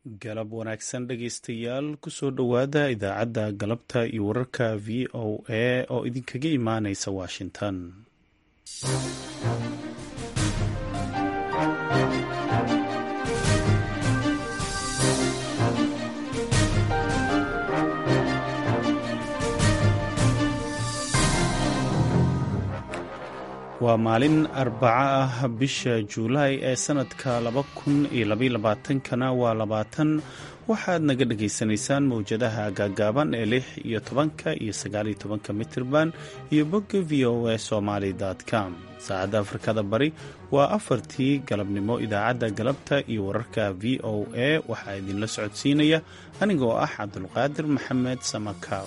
galab wanaagsan dhegaystayaal kusoo dhowaada idaacadda galabta iyo wararka v o a oo idinkaga imaanaysa washington waa maalin arbaco ah bisha juulaay ee sanadka laba kun iyo labaylabaatankana waa labaatan waxaad naga dhagaysanaysaan mowjadaha gaagaaban ee lix iyo tobanka iyo sagaaliyo tobanka mitirban iyo bogga v o a somaly com saacadda afrikada bari waa afartii galabnimo idaacadda galabta iyo wararka v o a waxaa idinla socodsiinaya anigoo ah cabdulqaadir maxamed samakaab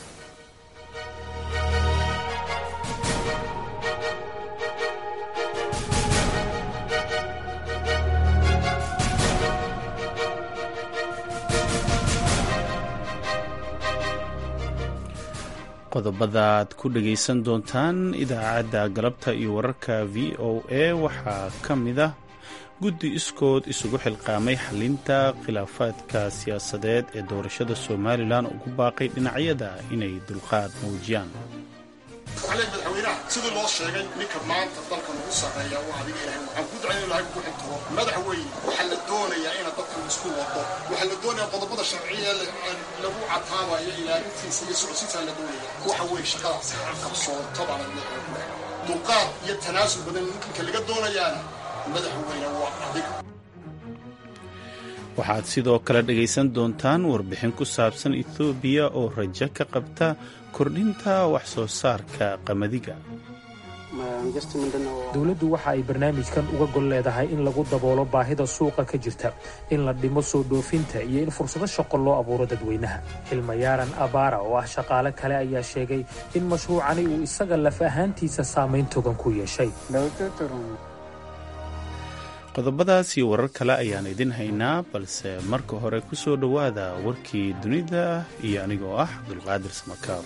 qodobadaad ku dhagaysan doontaan idaacadda galabta iyo wararka v o a waxaa ka mid ah guddi iskood isugu xilqaamay xalinta khilaafaadka siyaasadeed ee doorashada somalilan ugu baaqay dhinacyada inay dulqaad muujiyaan madaxweynaha sidii loo sheegay ninka maanta dalka lagu sarreeya waa adiga ilahay waxaan ku ducayn ilahay ku xintiro madaxweyne waxaa la doonayaa ina dadku isku wado waxaa la doonayaa qodobada sharciya lagu cataabayo ilaalintiisa iyo socodsiintaa la doonaya waxa weeye shaqadaas qabsoonto baa laga leeyahay dulqaad iyo tanaasul badan ninka laga doonayaana madaxweyne waa adiga waxaad sidoo kale dhegaysan doontaan warbixin ku saabsan ethoobiya oo rajo ka qabta kordhinta wax soo saarka qamadiga dowladdu waxa ay barnaamijkan uga gol leedahay in lagu daboolo baahida suuqa ka jirta in la dhimo soo dhoofinta iyo in fursado shaqo loo abuuro dadweynaha xilmayaaran abaara oo ah shaqaale kale ayaa sheegay in mashruucani uu isaga laf ahaantiisa saamayn togan ku yeeshay qodobadaas iyo warar kale ayaan idin haynaa balse marka hore ku soo dhowaada warkii dunida iyo anigoo ah cabdulqaadir samakaab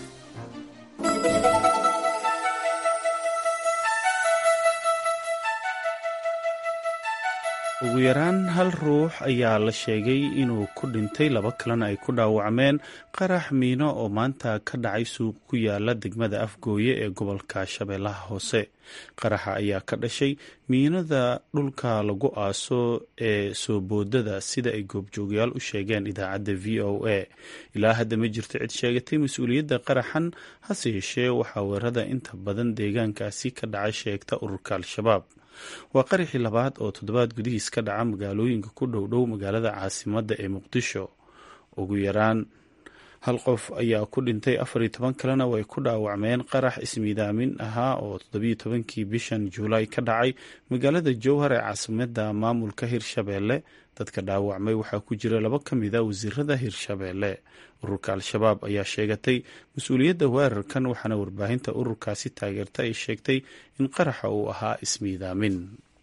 ugu yaraan hal ruux ayaa la sheegay inuu ku dhintay laba kalena ay ku dhaawacmeen qarax miino oo maanta ka dhacay suuq ku yaala degmada afgooye ee gobolka shabeellaha hoose qaraxa ayaa ka dhashay miinada dhulka lagu aaso ee soo boodada sida ay goobjoogayaal u sheegeen idaacadda v o a ilaa hadda ma jirto cid sheegatay mas-uuliyadda qaraxan hase yeeshee waxaa weerada inta badan deegaankaasi ka dhacay sheegta ururka al-shabaab waa qaraxii labaad oo toddobaad gudihiis ka dhaca magaalooyinka ku dhowdhow magaalada caasimadda ee muqdisho ugu yaraan hal qof ayaa ku dhintay afar iyo toban kalena way ku dhaawacmeen qarax ismiidaamin ahaa oo toddobiyo tobankii bishan juulaay ka dhacay magaalada jowhar ee caasimadda maamulka hirshabeelle dadka dhaawacmay waxaa ku jira laba ka mid a wasiirada hirshabeelle ururka al-shabaab ayaa sheegatay mas-uuliyadda weerarkan waxaana warbaahinta ururkaasi taageerta ay sheegtay in qaraxa uu ahaa ismiidaamin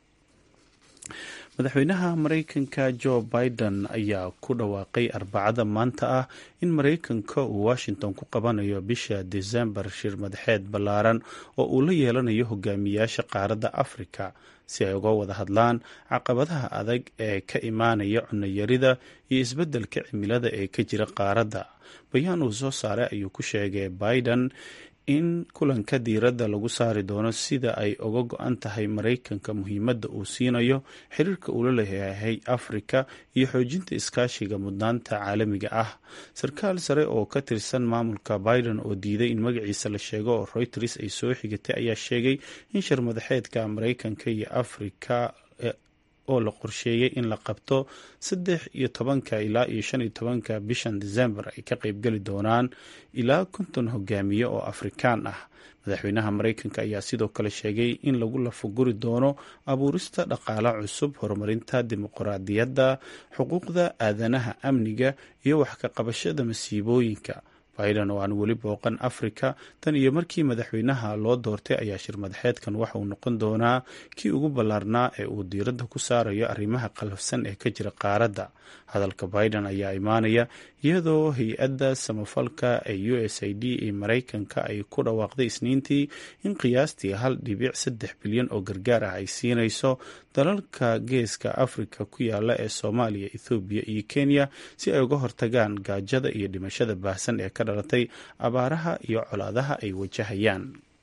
madaxweynaha maraykanka jo biden ayaa ku dhawaaqay arbacada maanta ah in maraykanka uu washington ku qabanayo bisha desembar shir madaxeed ballaaran oo uu la yeelanayo hogaamiyaasha qaaradda afrika si ay uga wada hadlaan caqabadaha adag ee ka imaanaya cunayarida iyo isbeddelka cimilada ee ka jira qaaradda bayaan uu soo saaray ayuu ku sheegay biden in kulanka diiradda lagu saari doono sida ay uga go-an tahay maraykanka muhiimadda uu siinayo xiriirka uu la leeyahay afrika iyo xoojinta iskaashiga mudnaanta caalamiga ah sarkaal sare oo ka tirsan maamulka biden oo diiday in magaciisa la sheego oo reuters ay soo xigatay ayaa sheegay in shir madaxeedka maraykanka iyo afrika oo la qorsheeyey in la qabto saddex iyo tobanka ilaa iyo shan iyo tobanka bishan december ay ka qeybgeli doonaan ilaa konton hogaamiye oo afrikaan ah madaxweynaha maraykanka ayaa sidoo kale sheegay in lagu lafaguri doono abuurista dhaqaale cusub horumarinta dimuqraadiyadda xuquuqda aadanaha amniga iyo wax ka qabashada masiibooyinka biden oo aan weli booqan afrika tan iyo markii madaxweynaha loo doortay ayaa shir madaxeedkan waxa uu noqon doonaa kii ugu ballaarnaa ee uu diiradda ku saarayo arrimaha qalafsan ee ka jira qaaradda hadalka biden ayaa imaanaya iyadoo hay-adda samafalka ee u s i d ee maraykanka ay ku dhawaaqday isniintii in qiyaastii hal dhibic saddex bilyan oo gargaar ah ay siinayso dalalka geeska afrika ku yaala ee soomaaliya ethoobiya iyo kenya si ay uga hortagaan gaajada iyo dhimashada baahsan ee ka dhalatay abaaraha iyo colaadaha ay wajahayaan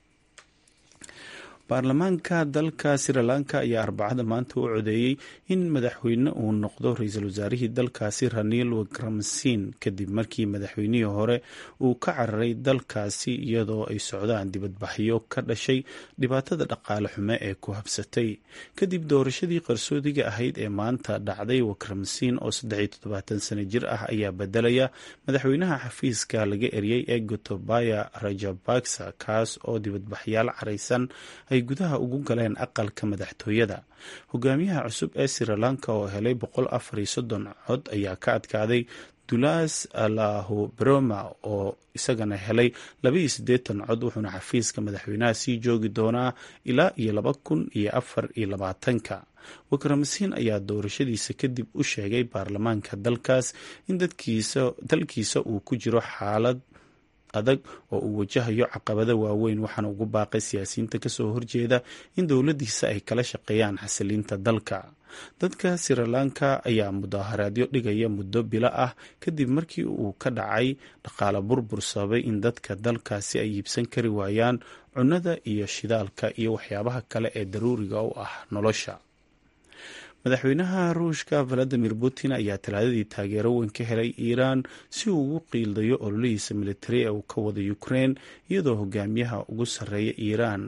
baarlamaanka dalka sri lanka ayaa arbacada maanta u codeeyey in madaxweyne uu noqdo ra-iisul wasaarihii dalkaasi ranil wickremsin kadib markii madaxweynihii hore uu ka cararay dalkaasi iyadoo ay socdaan dibadbaxyo ka dhashay dhibaatada dhaqaale xume ee ku habsatay kadib doorashadii qarsoodiga ahayd ee maanta dhacday wickremsin oo saddexiyo toddobaatan sano jir ah ayaa bedelaya madaxweynaha xafiiska laga eriyey ee gotobaya rajabaksa kaas oo dibadbaxyaal caraysan ay gudaha ugu galeen aqalka madaxtooyada hogaamiyaha cusub ee sri lanka oo helay boqol afar iyo soddon cod ayaa ka adkaaday dulas lahu broma oo isagana helay labaiyo siddeetan cod wuxuuna xafiiska madaxweynaha sii joogi doonaa ilaa iyo laba kun iyo afar iyo labaatanka wikramasiin ayaa doorashadiisa kadib u sheegay baarlamaanka dalkaas in dalkiisa uu ku jiro xaalad adag oo uu wajahayo caqabado waaweyn waxaana ugu baaqay siyaasiyiinta kasoo horjeeda in dowladiisa ay kala shaqeeyaan xasilinta dalka dadka sri lanka ayaa mudaaharaadyo dhigaya muddo bilo ah kadib markii uu ka dhacay dhaqaale burbur sababay in dadka dalkaasi ay iibsan kari waayaan cunnada iyo shidaalka iyo waxyaabaha kale ee daruuriga u ah nolosha madaxweynaha ruushka valadimir putin ayaa talaadadii taageero weyn ka helay iiraan si uu ugu qiildayo ololihiisa militari ee uu ka wado ukrein iyadoo hogaamiyaha ugu sarreeya iiraan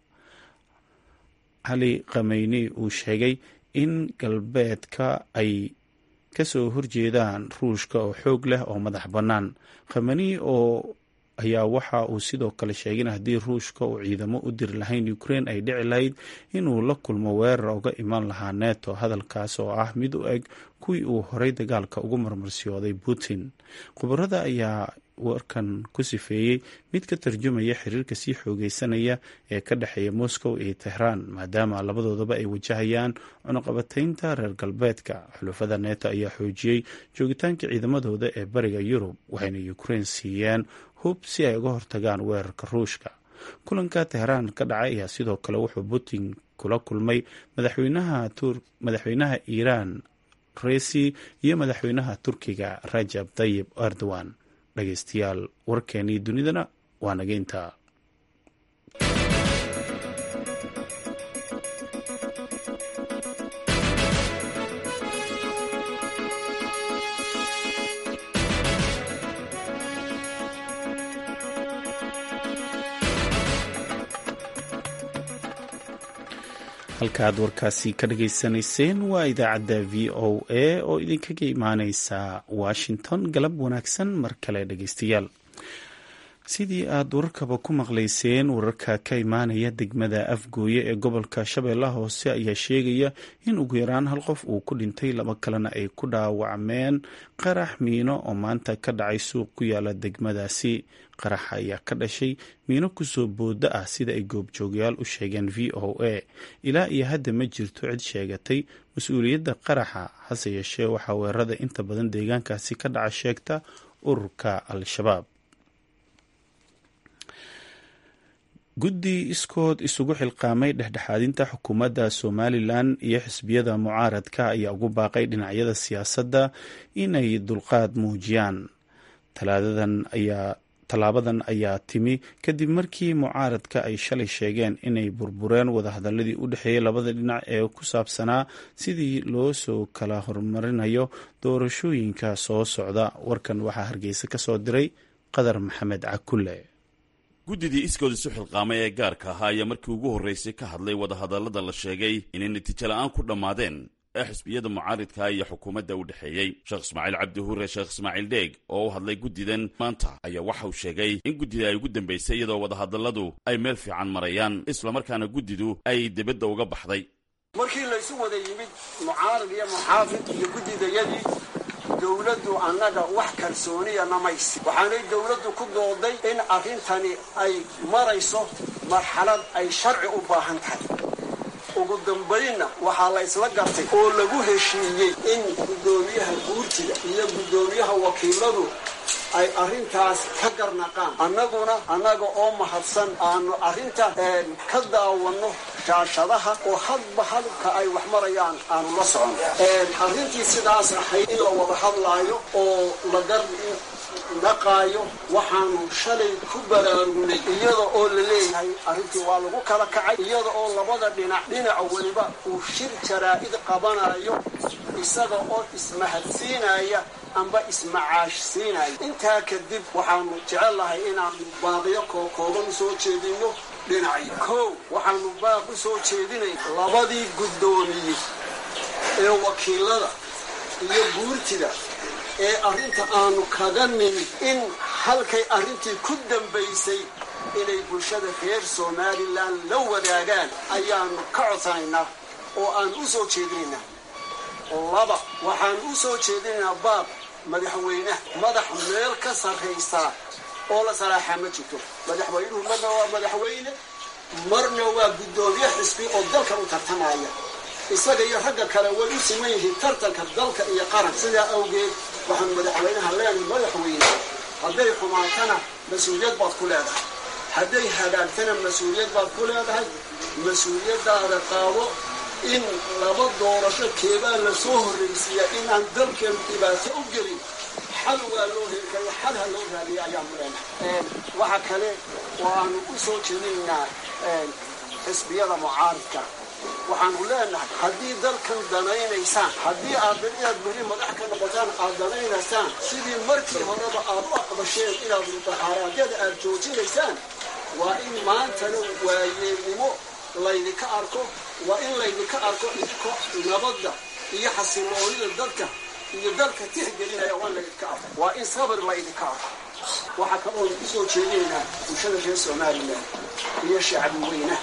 cali khameyni uu sheegay in galbeedka ay kasoo horjeedaan ruushka oo xoog leh oo madax bannaan khameni oo ayaa waxa uu sidoo kale sheegay in haddii ruushka uu ciidamo u diri lahayn ukrein ay dhici lahayd inuu la kulmo weerar uga iman lahaa neto hadalkaas oo ah mid u eg kuwii uu horay dagaalka ugu marmarsiyooday putin khubarada ayaa warkan ku sifeeyey mid ka tarjumaya xiriirka sii xoogeysanaya ee ka dhexeeya moscow iyo tehraan maadaama labadoodaba ay wajahayaan cunuqabataynta reer galbeedka xulufada neto ayaa xoojiyey joogitaanka ciidamadooda ee bariga yurub waxayna ukrein siiyeen hub si ay uga hortagaan weerarka ruushka kulanka tehraan ka dhacay ayaa sidoo kale wuxuu putin kula kulmay madaxweynaha iiraan resi iyo madaxweynaha turkiga rajab tayib erdogan dhegeystayaal warkeenii dunidana waa naga intaa halka aad warkaasi ka dhageysanayseen waa idaacadda v o a oo idinkaga imaaneysa washington galab wanaagsan mar kale dhegeystayaal sidii aad wararkaba ku maqlayseen wararka ka imaanaya degmada afgooye ee gobolka shabeellaha hoose ayaa sheegaya in ugu yaraan hal qof uu ku dhintay laba kalena ay ku dhaawacmeen qarax miino oo maanta ka dhacay suuq ku yaala degmadaasi qaraxa ayaa ka dhashay miino kusoo booda ah sida ay goobjoogyaal u sheegeen v o a ilaa iyo hadda ma jirto cid sheegatay mas-uuliyadda qaraxa hase yeeshee waxaa weerarada inta badan deegaankaasi ka dhaca sheegta ururka al-shabaab guddi iskood isugu xilqaamay dhexdhexaadinta xukuumadda somalilan iyo xisbiyada mucaaradka ayaa ugu baaqay dhinacyada siyaasadda inay dulqaad muujiyaan talaadadan ayaa tallaabadan ayaa timi kadib markii mucaaradka ay shalay sheegeen inay burbureen wadahadaladii u dhexeeyay labada dhinac ee ku saabsanaa sidii loo soo kala horumarinayo doorashooyinka soo socda warkan waxaa hargeysa ka soo diray qadar maxamed cakulle guddidii iskood isu xilqaamay ee gaarka ahaa ayaa markii ugu horraysay ka hadlay wadahadallada la sheegay inay natiijo la'aan ku dhammaadeen ee xisbiyada mucaaridka iyo xukuumadda u dhexeeyey sheekh ismaaciil cabdi huure sheekh ismaaciil dheeg oo u hadlay guddidan maanta ayaa waxa uu sheegay in guddida ay ugu dambaysay iyadoo wadahadalladu ay meel fiican marayaan islamarkaana guddidu ay dibadda uga baxday markii laysu wada yimid mucaarid iyo muxaafid iyo guddidayadii dowladdu annaga wax kalsooniya namaysi waxaanay dowladdu ku dooday in arrintani ay marayso marxalad ay sharci u baahan tahay ugu dambaynna waxaa la isla gartay oo lagu heshiiyey in guddoomiyaha guurtiga iyo guddoomiyaha wakiiladu ay arrintaas ka garnaqaan annaguna annaga oo mahadsan aanu arrinta ka daawanno shaashadaha oo hadba hadabka ay wax marayaan aanu la socon arrintii sidaas ahayd in la wada hadlaayo oo la gar naqaayo waxaanu shalay ku baraarugnay iyada oo la leeyahay arrintii waa lagu kala kacay iyada oo labada dhinac dhinaca weliba uu shir jaraa'id qabanayo isaga oo ismahadsiinaya amba ismacaashsiinaya intaa kadib waxaanu jecellahay inaanu baaqiyo kookooban u soo jeedinno dhinacyo kow waxaanu baaq u soo jeedinay labadii guddoomiye ee wakiilada iyo guurtida ee arrinta aanu kaga nimid in halkay arrintii ku dambaysay inay bulshada reer somalilan la wadaagaan ayaanu ka codsanaynaa oo aan u soo jeedinaynaa laba waxaan u soo jeedinaynaa baab madaxweyneha madax meel ka sarraysaa oo la salaaxaa ma jirto madaxweynuhu marna waa madaxweyne marna waa guddoomiye xisbi oo dalka u tartamaya isaga iyo ragga kale way u siman yihiin tartanka dalka iyo qaran sidaa awgeed waxaan madaxweynaha leenahay madaxweyne hadday xumaatana mas-uuliyad baad ku leedahay hadday hagaagtana mas-uuliyad baad ku leedahay mas-uuliyaddaada qaado in laba doorasho keebaa la soo horraysiiya inaan dalkeenu dhibaato u gelin xal waa loo heli karo xal ha loo raadiya ayaanu leenahay waxa kale oo aanu u soo jeedinaynaa xisbiyada mucaaridka waxaanu leenahay haddii dalkan danaynaysaan haddii aad inaad beri madax ka noqotaan aad danaynaysaan sidii markii horeba aad u aqbasheen inaad mudaharaadyada aad joojinaysaan waa in maantana waayeelnimo laydinka arko waa in laydinka arko idinko nabadda iyo xasiloonida dadka iyo dalka tixgelinaya waa in laydinka arko waa in sabir laydinka arko waxaa kaloo ku soo jeedinaynaa bulshada reer somalilan iyo shacbi weynaha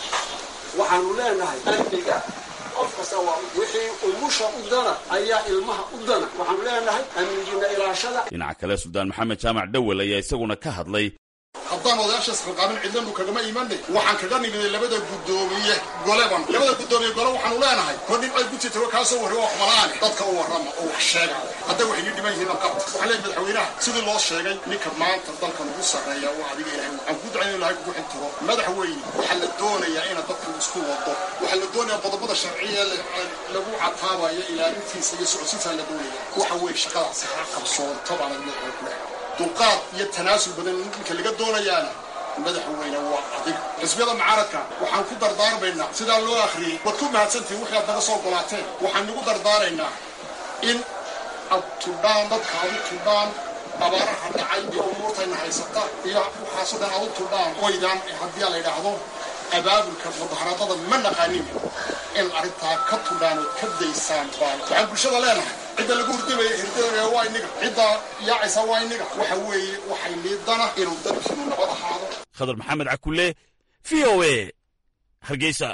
waxaanu leenahay amniga qof kasta waa wixii umusha u dana ayaa ilmaha u dana waxaanu leenahay amnigiina ilaashada dhinaca kale suldaan maxamed jaamac dhowel ayaa isaguna ka hadlay haddaan odayaashaas qalqaamin cidlanu kagama imanay waxaan kaga nimiday labada guddoomiye goleban labada guddoomiye gole waxaanu leenahay kor nin ay gujirta kaasoo warri wax malaane dadka u warrama oo wax sheega hadday waxay dhiban yihiin qabta waxaa leeyahay madaxweynaha sidii loo sheegay ninka maanta dalkan ugu sarreeya waa adiga ilahay waxaan ku ducayn ilahay kugu xintiro madaxweyne waxaa la doonayaa inaad dadku isku wado waxaa la doonayaa qodobada sharciya lagu cataabayo ilaalintiisa iyo socodsiintaa la doonaya waxa weeye shaqadaasi ha qabsoonto baana leeyahay kule dulqaad iyo tanaasul badan ninka laga doonayaana madaxweyne waa adig xisbiyada mucaaradka waxaan ku dardaarmaynaa sidaa loo akhriyey waad ku mahadsantihin wixii aad naga soo golaateen waxaan nagu dardaaraynaa in ad tudhaan dadka ad u tudhaan abaaraha dhacay iyo umuurtayna haysata iyo waxaasoo dhan ad u tudhaan oydaan haddii la yidhaahdo abaabulka mudaharaadada ma naqaanin in arrintaa ka tudhaan ood ka daysaan baan waxaan bulshada leenahay cidda lagu hurdamaya hirdamaya waa inaga cidda yaacaysa waa inaga waxa weeye waxay liidana inuu dalkiinu nabad ahaado khadar maxamed cakulle v o a hargeysa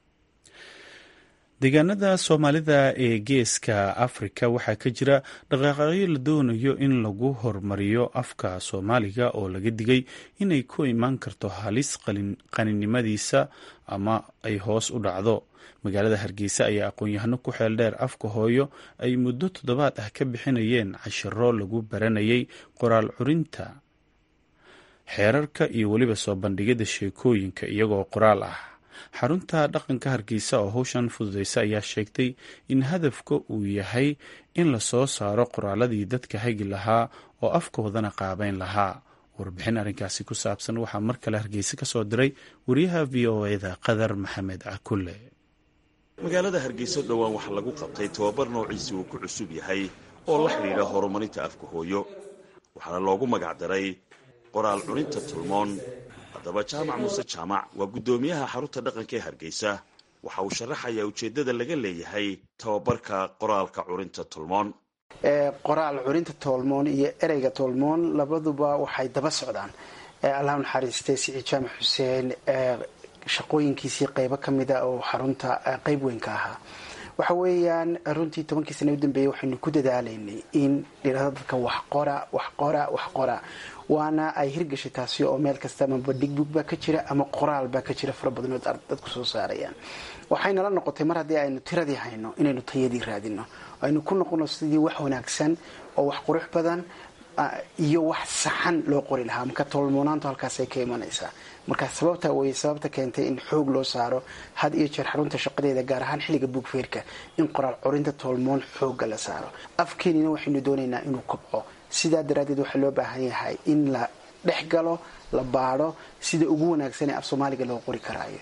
deegaanada soomaalida ee geeska afrika waxaa ka jira dhaqaaqaqyo la doonayo in lagu hormariyo afka soomaaliga oo laga digay inay ku imaan karto halis qaninimadiisa ama ay hoos u dhacdo magaalada hargeysa ayaa aqoon-yahano ku xeel dheer afka hooyo ay muddo toddobaad ah ka bixinayeen cashiro lagu baranayay qoraal curinta xeerarka iyo weliba soo bandhigida sheekooyinka iyagoo qoraal ah xarunta dhaqanka hargeysa oo howshan fududeysa ayaa sheegtay in hadafka uu yahay in la soo saaro qoraaladii dadka hagi lahaa oo afkoodana qaabeyn lahaa warbixin arrinkaasi ku saabsan waxaa mar kale hargeysa ka soo diray wariyaha v o eda qadar maxamed cakulle magaalada hargeysa dhowaan waxaa lagu qabtay tobabar noociisi uu ku cusub yahay oo la xidhiidha horumarinta afka hooyo waxaana loogu magacdaray qoraal cuninta tulmoon haddaba jaamac muuse jaamac waa guddoomiyaha xarunta dhaqanka ee hargeysa waxa uu sharaxayaa ujeeddada laga leeyahay tababarka qoraalka curinta tulmoon qoraal curinta toolmoon iyo ereyga toolmoon labaduba waxay daba socdaan allah naxariistay siciid jaamac xuseen shaqooyinkiisii qeybo ka mida oo xarunta qeyb weyn ka ahaa waxa weeyaan runtii tobankii sana u dambeeyey waxaynu ku dadaalaynay in dhirada dadka wax qora wax qora wax qora waana ay hirgashay taasi oo meel kasta ama badhigbug baa ka jira ama qoraal baa ka jira fara badan oo dadku soo saarayaan waxaynala noqotay mar haddii aynu tiradii hayno inaynu tayadii raadino aynu ku noqono sidii wax wanaagsan oo wax qurux badan iyo wax saxan loo qori lahaa marka tolmoonaantu halkaasay ka imanaysaa marka sababta wey sababta keentay in xoog loo saaro had iyo jeer xarunta shaqadeeda gaar ahaan xilliga buugfeerka in qoraal corinta toolmoon xooga la saaro afkeenina waxaynu doonaynaa inuu kobco sidaa daraaddeed waxaa loo baahan yahay in la dhex galo la baadho sida ugu wanaagsan ee af soomaaliga loo qori karaayo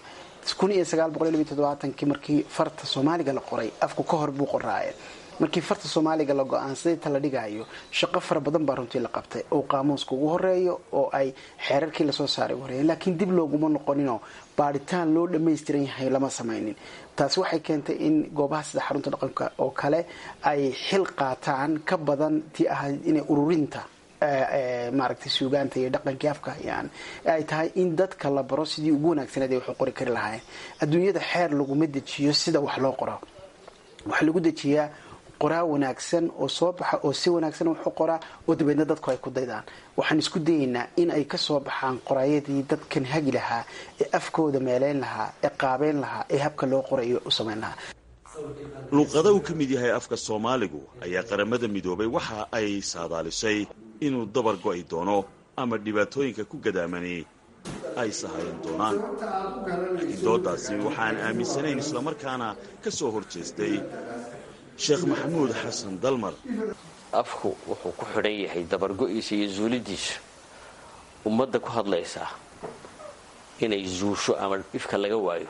kii markii farta soomaaliga la qoray afku ka hor buu qoraaye markii farta soomaaliga la go-aansaday ta la dhigayo shaqo fara badan baa runtii la qabtay oo qaamuuska ugu horeeyo oo ay xeerarkii lasoo saaray horeeyeen laakiin dib looguma noqoninoo baadhitaan loo dhammaystiran yahay lama samaynin taasi waxay keentay in goobaha sida xarunta dhaqanka oo kale ay xil qaataan ka badan tii ahayd inay ururinta maaragtay suugaanta iyo dhaqankii afka hayaan ay tahay in dadka la baro sidii ugu wanaagsaneed ay wax u qori kari lahaayeen adduunyada xeer laguma dejiyo sida wax loo qoro waxaa lagu dejiyaa qoraa wanaagsan oo soo baxa oo si wanaagsan wax u qoraa oo dabeedna dadku ay ku daydaan waxaan isku dayaynaa in ay ka soo baxaan qoraayadii dadkan hagi lahaa ee afkooda meeleyn lahaa ee qaabeyn lahaa ee habka loo qorayo u samayn lahaa luuqada uu ka mid yahay afka soomaaligu ayaa qaramada midoobay waxa ay saadaalisay inuu dabar go'i doono ama dhibaatooyinka ku gadaamani ay sahayan doonaan laakiin doodaasi waxaan aaminsanayn islamarkaana ka soo hor jeestay sheekh maxamuud xasan dalmar afku wuxuu ku xidhan yahay dabargo'iisa iyo zuulidiisa ummadda ku hadlaysaa inay zuusho ama ifka laga waayo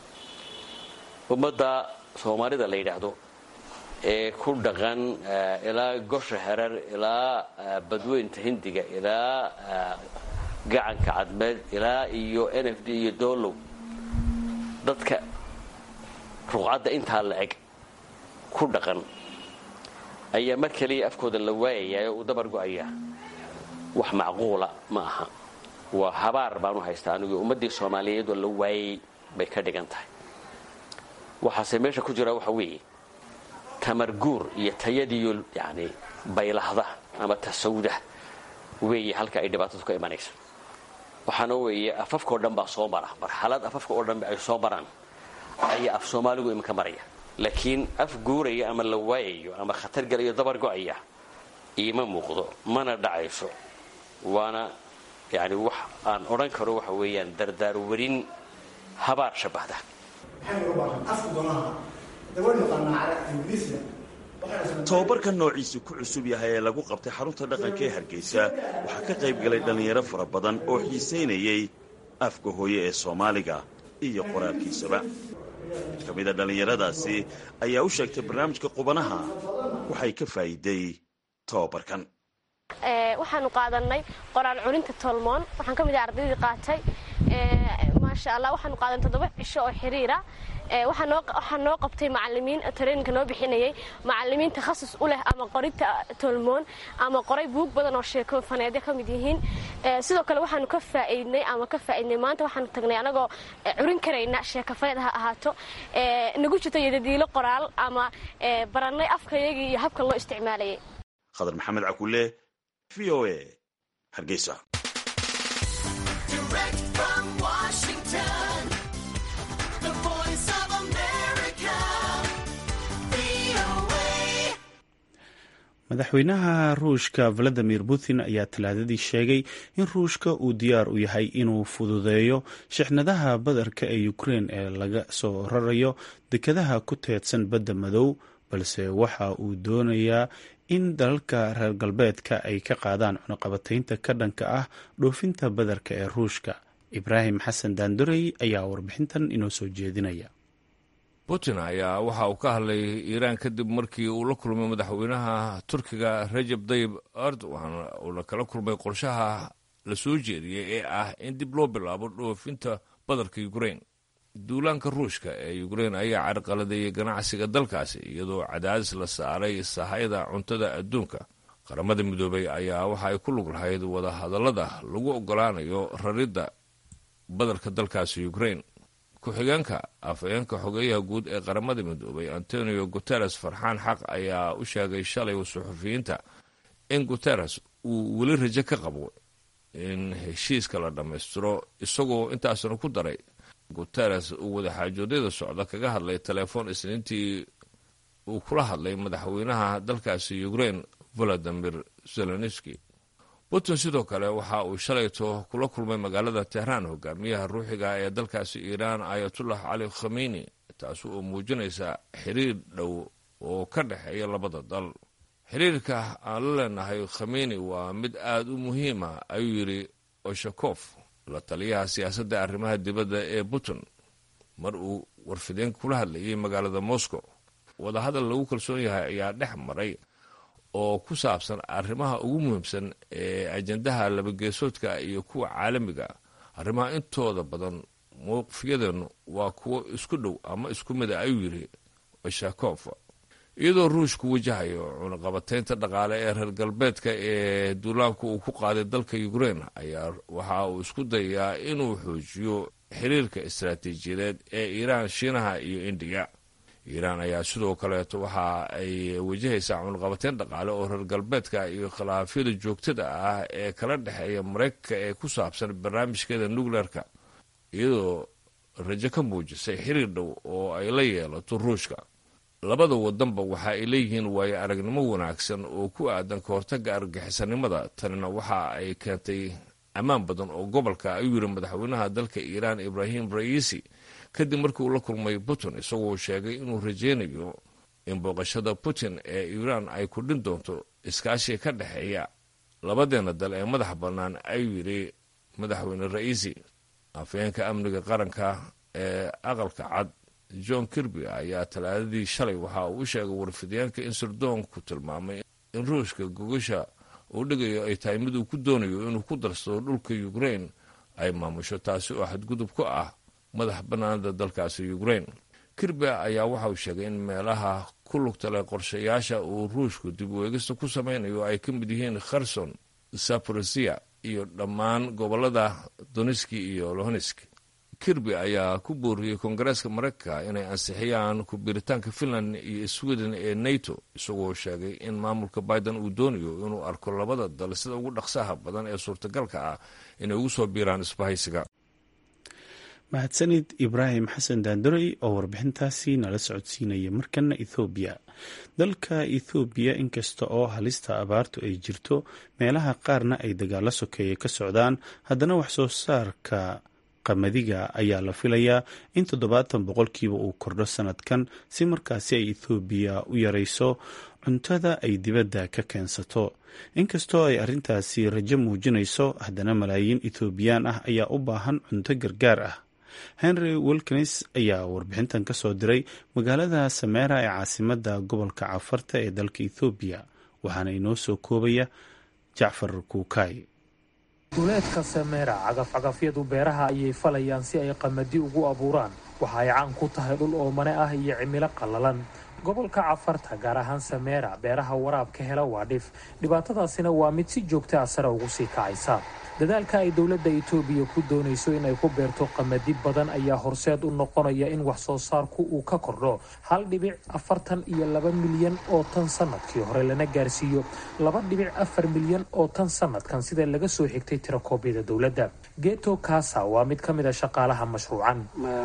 ummadda soomaalida la yidhaahdo ee ku dhaqan ilaa gosha herar ilaa badweynta hindiga ilaa gacanka cadmeed ilaa iyo n f d iyo doolow dadka ruqcadda intaa la eg ku dhaqan ayaa mar kaliya afkooda la waayayaa oo uu dabar go'ayaa wax macquula ma aha waa habaar baanu haystaa anigu ummaddii soomaaliyeed oo la waayay bay ka dhigan tahay waxaase meesha ku jira waxa weeye tamarguur iyo tayadiiyo yani baylahda ama tasawda weeye halka ay dhibaatadu ka imanaysa waxaana weeye afafka oo dhan baa soo mara marxalad afafka oo dhan ay soo maraan ayaa af soomaaligu iminka maraya laakiin af guuraya ama la waayayo ama khatar galayo dabar go'aya iima muuqdo mana dhacayso waana yani wax aan odhan karo waxa weeyaan dardaar warin habaar shabahda tobabarka noociisu ku cusub yahay ee lagu qabtay xarunta dhaqanka ee hargeysa waxaa ka qayb galay dhallinyaro fara badan oo xiisaynayay afka hooye ee soomaaliga iyo qoraalkiisaba mid ka mida dhallinyaradaasi ayaa u sheegtay barnaamijka qubanaha waxay ka faa'iiday tobabarkan waxaanu qaadanay qoraal culinta tolmoon waxaan ka mid ah ardaydii qaatay maasha allah waxaanu qaadan toddoba cisho oo xiriira waxaa noo qabtay macalimiin tareeninka noo bixinayay macalimiin takhasus u leh ama qorinta tolmoon ama qoray buug badan oo sheeko faneedya ka mid yihiin sidoo kale waxaanu ka faa'iidnay ama ka faa'iidnay maanta waxaanu tagnay anagoo curin karayna sheeko faneed ha ahaato nagu jirto yadadiilo qoraal ama barannay afkayagii iyo habka loo isticmaalayay khadar maxamed cakulle v o a hargeysa madaxweynaha ruushka valadimir putin ayaa talaadadii sheegay in ruushka uu diyaar u yahay inuu fududeeyo shixnadaha badarka ee ukrein ee laga soo rarayo dekadaha ku teedsan badda madow balse waxa uu doonayaa in dalalka reer galbeedka ay ka qaadaan cunuqabataynta ka dhanka ah dhoofinta badarka ee ruushka ibraahim xasan daandorey ayaa warbixintan inoo soo jeedinaya putin ayaa waxa uu ka hadlay iiraan kadib markii uu la kulmay madaxweynaha turkiga rajab dayib erdogan uuna kala kulmay qorshaha la soo jeediyey ee ah in dib loo bilaabo dhoofinta badarka ukrein duulaanka ruushka ee ukrein ayaa carqaladeeyey ganacsiga dalkaasi iyadoo cadaadis la saaray sahayda cuntada adduunka qaramada midoobay ayaa waxa ay ku lug lahayd wadahadallada lagu ogolaanayo raridda badarka dalkaasi ukrein ku-xigeenka afhayeenka xogeeyaha guud ee qaramada midoobay antonio guteres farxaan xaq ayaa u sheegay shalay suxufiyiinta in guteres uu weli rajo ka qabo in heshiiska la dhammaystiro isagoo intaasna ku daray guteres uu wadaxaajoodyada socda kaga hadlay telefoon isniintii uu kula hadlay madaxweynaha dalkaasi ukraine volodimir zelenski putin sidoo kale waxa uu shalayto kula kulmay magaalada tehraan hogaamiyaha ruuxiga ee dalkaasi iiraan ayatullah cali khameyni taasi oo muujinaysa xiriir dhow oo ka dhexeeya labada dal xiriirka aan la leenahay khameyni waa mid aada u muhiima ayuu yidhi oshakof la taliyaha siyaasadda arrimaha dibadda ee putin mar uu warfideen kula hadlayay magaalada moscow wadahadal lagu kalsoon yahay ayaa dhex maray oo ku saabsan arrimaha ugu muhiimsan ee ajendaha labageesoodka iyo kuwa caalamiga arrimaha intooda badan mowqifyadeenu waa kuwo isku dhow ama isku mida ayuu yidhi oshakof iyadoo ruushku wajahayo cunaqabataynta dhaqaale ee reer galbeedka ee duulaanku uu ku qaaday dalka ukraine ayaa waxa uu isku dayayaa inuu xoojiyo xiriirka istaraatiijiyadeed ee iiraan shiinaha iyo indiya iiraan ayaa sidoo kaleeto waxa ay wajahaysaa cunaqabateyn dhaqaale oo reer galbeedka iyo khilaafyada joogtada ah ee kala dhexeeya maraykanka ee ku saabsan barnaamijkeeda nucleerka iyadoo rajo ka muujisay xiriir dhow oo ay la yeelato ruushka labada wadanba waxa ay leeyihiin waayo aragnimo wanaagsan oo ku aadan ka hortagga argagixisanimada tanina waxa ay keentay ammaan badan oo gobolka ayuu yidhi madaxweynaha dalka iiraan ibraahim ra'iisi kadib markii uu la kulmay putin isagoo sheegay inuu rajeynayo in booqashada putin ee iiraan ay kudhin doonto iskaashiga ka dhexeeya labadeena dal ee madax bannaan ayuu yidhi madaxweyne ra'iisi afhayeenka amniga qaranka ee aqalka cad john kirby ayaa talaadadii shalay waxa uu u sheegay warfidyaanka in sirdoonku tilmaamay in ruushka gogasha uu dhigayo ay tahay mid uu ku doonayo inuu ku darsado dhulka ukraine ay maamusho taasi oo xadgudub ku ah madax bannaanada dalkaasi ukraine kirby ayaa waxa uu sheegay in meelaha ku lugta leh qorshayaasha uu ruushku dib u eegista ku samaynayo ay ka mid yihiin kherson saporisia iyo dhammaan gobolada doniski iyo lohonesk kirby ayaa ku booriyey koongareeska maraykanka inay ansixiyaan ku-biiritaanka finland iyo sweden ee nato isagoo sheegay in maamulka biden uu doonayo inuu arko labada dal sida ugu dhaqsaha badan ee suurtagalka ah inay ugu soo biiraan isbahaysiga mahadsanid ibraahim xasan daandarey oo warbixintaasi nala socodsiinaya markana ethoobiya dalka ethoobiya inkasta oo halista abaartu ay jirto meelaha qaarna ay dagaalo sokeeye ka socdaan haddana wax soo saarka qamadiga ayaa la filayaa in toddobaatan boqolkiiba uu kordho sanadkan si markaasi ay ethoobiya u yarayso cuntada ay dibadda ka keensato inkastoo ay arrintaasi rajo muujinayso haddana malaayiin ethoobiyan ah ayaa u baahan cunto gargaar ah henry wilkins ayaa warbixintan ka soo diray magaalada sameera ee caasimadda gobolka cafarta ee dalka ethoobiya waxaana inoo soo koobaya jacfar kuukay duleedka sameera cagafcagafyadu beeraha ayay falayaan si ay qamadi ugu abuuraan waxa ay caan ku tahay dhul oomane ah iyo cimilo qallalan gobolka cafarta gaar ahaan sameera beeraha waraabka hela waa dhif dhibaatadaasina waa mid si joogta ah sare ugu sii kacaysa dadaalka ay dowladda itoobiya ku doonayso inay ku beerto qamadi badan ayaa horseed u noqonaya in wax soo saarku uu ka kordho hal dhibic afartan iyo laba milyan oo tan sanadkii hore lana gaarsiiyo laba dhibic afar milyan oo tan sanadkan sida laga soo xigtay tirakoobyada dowladda geto kasa waa mid ka mid a shaqaalaha mashruucan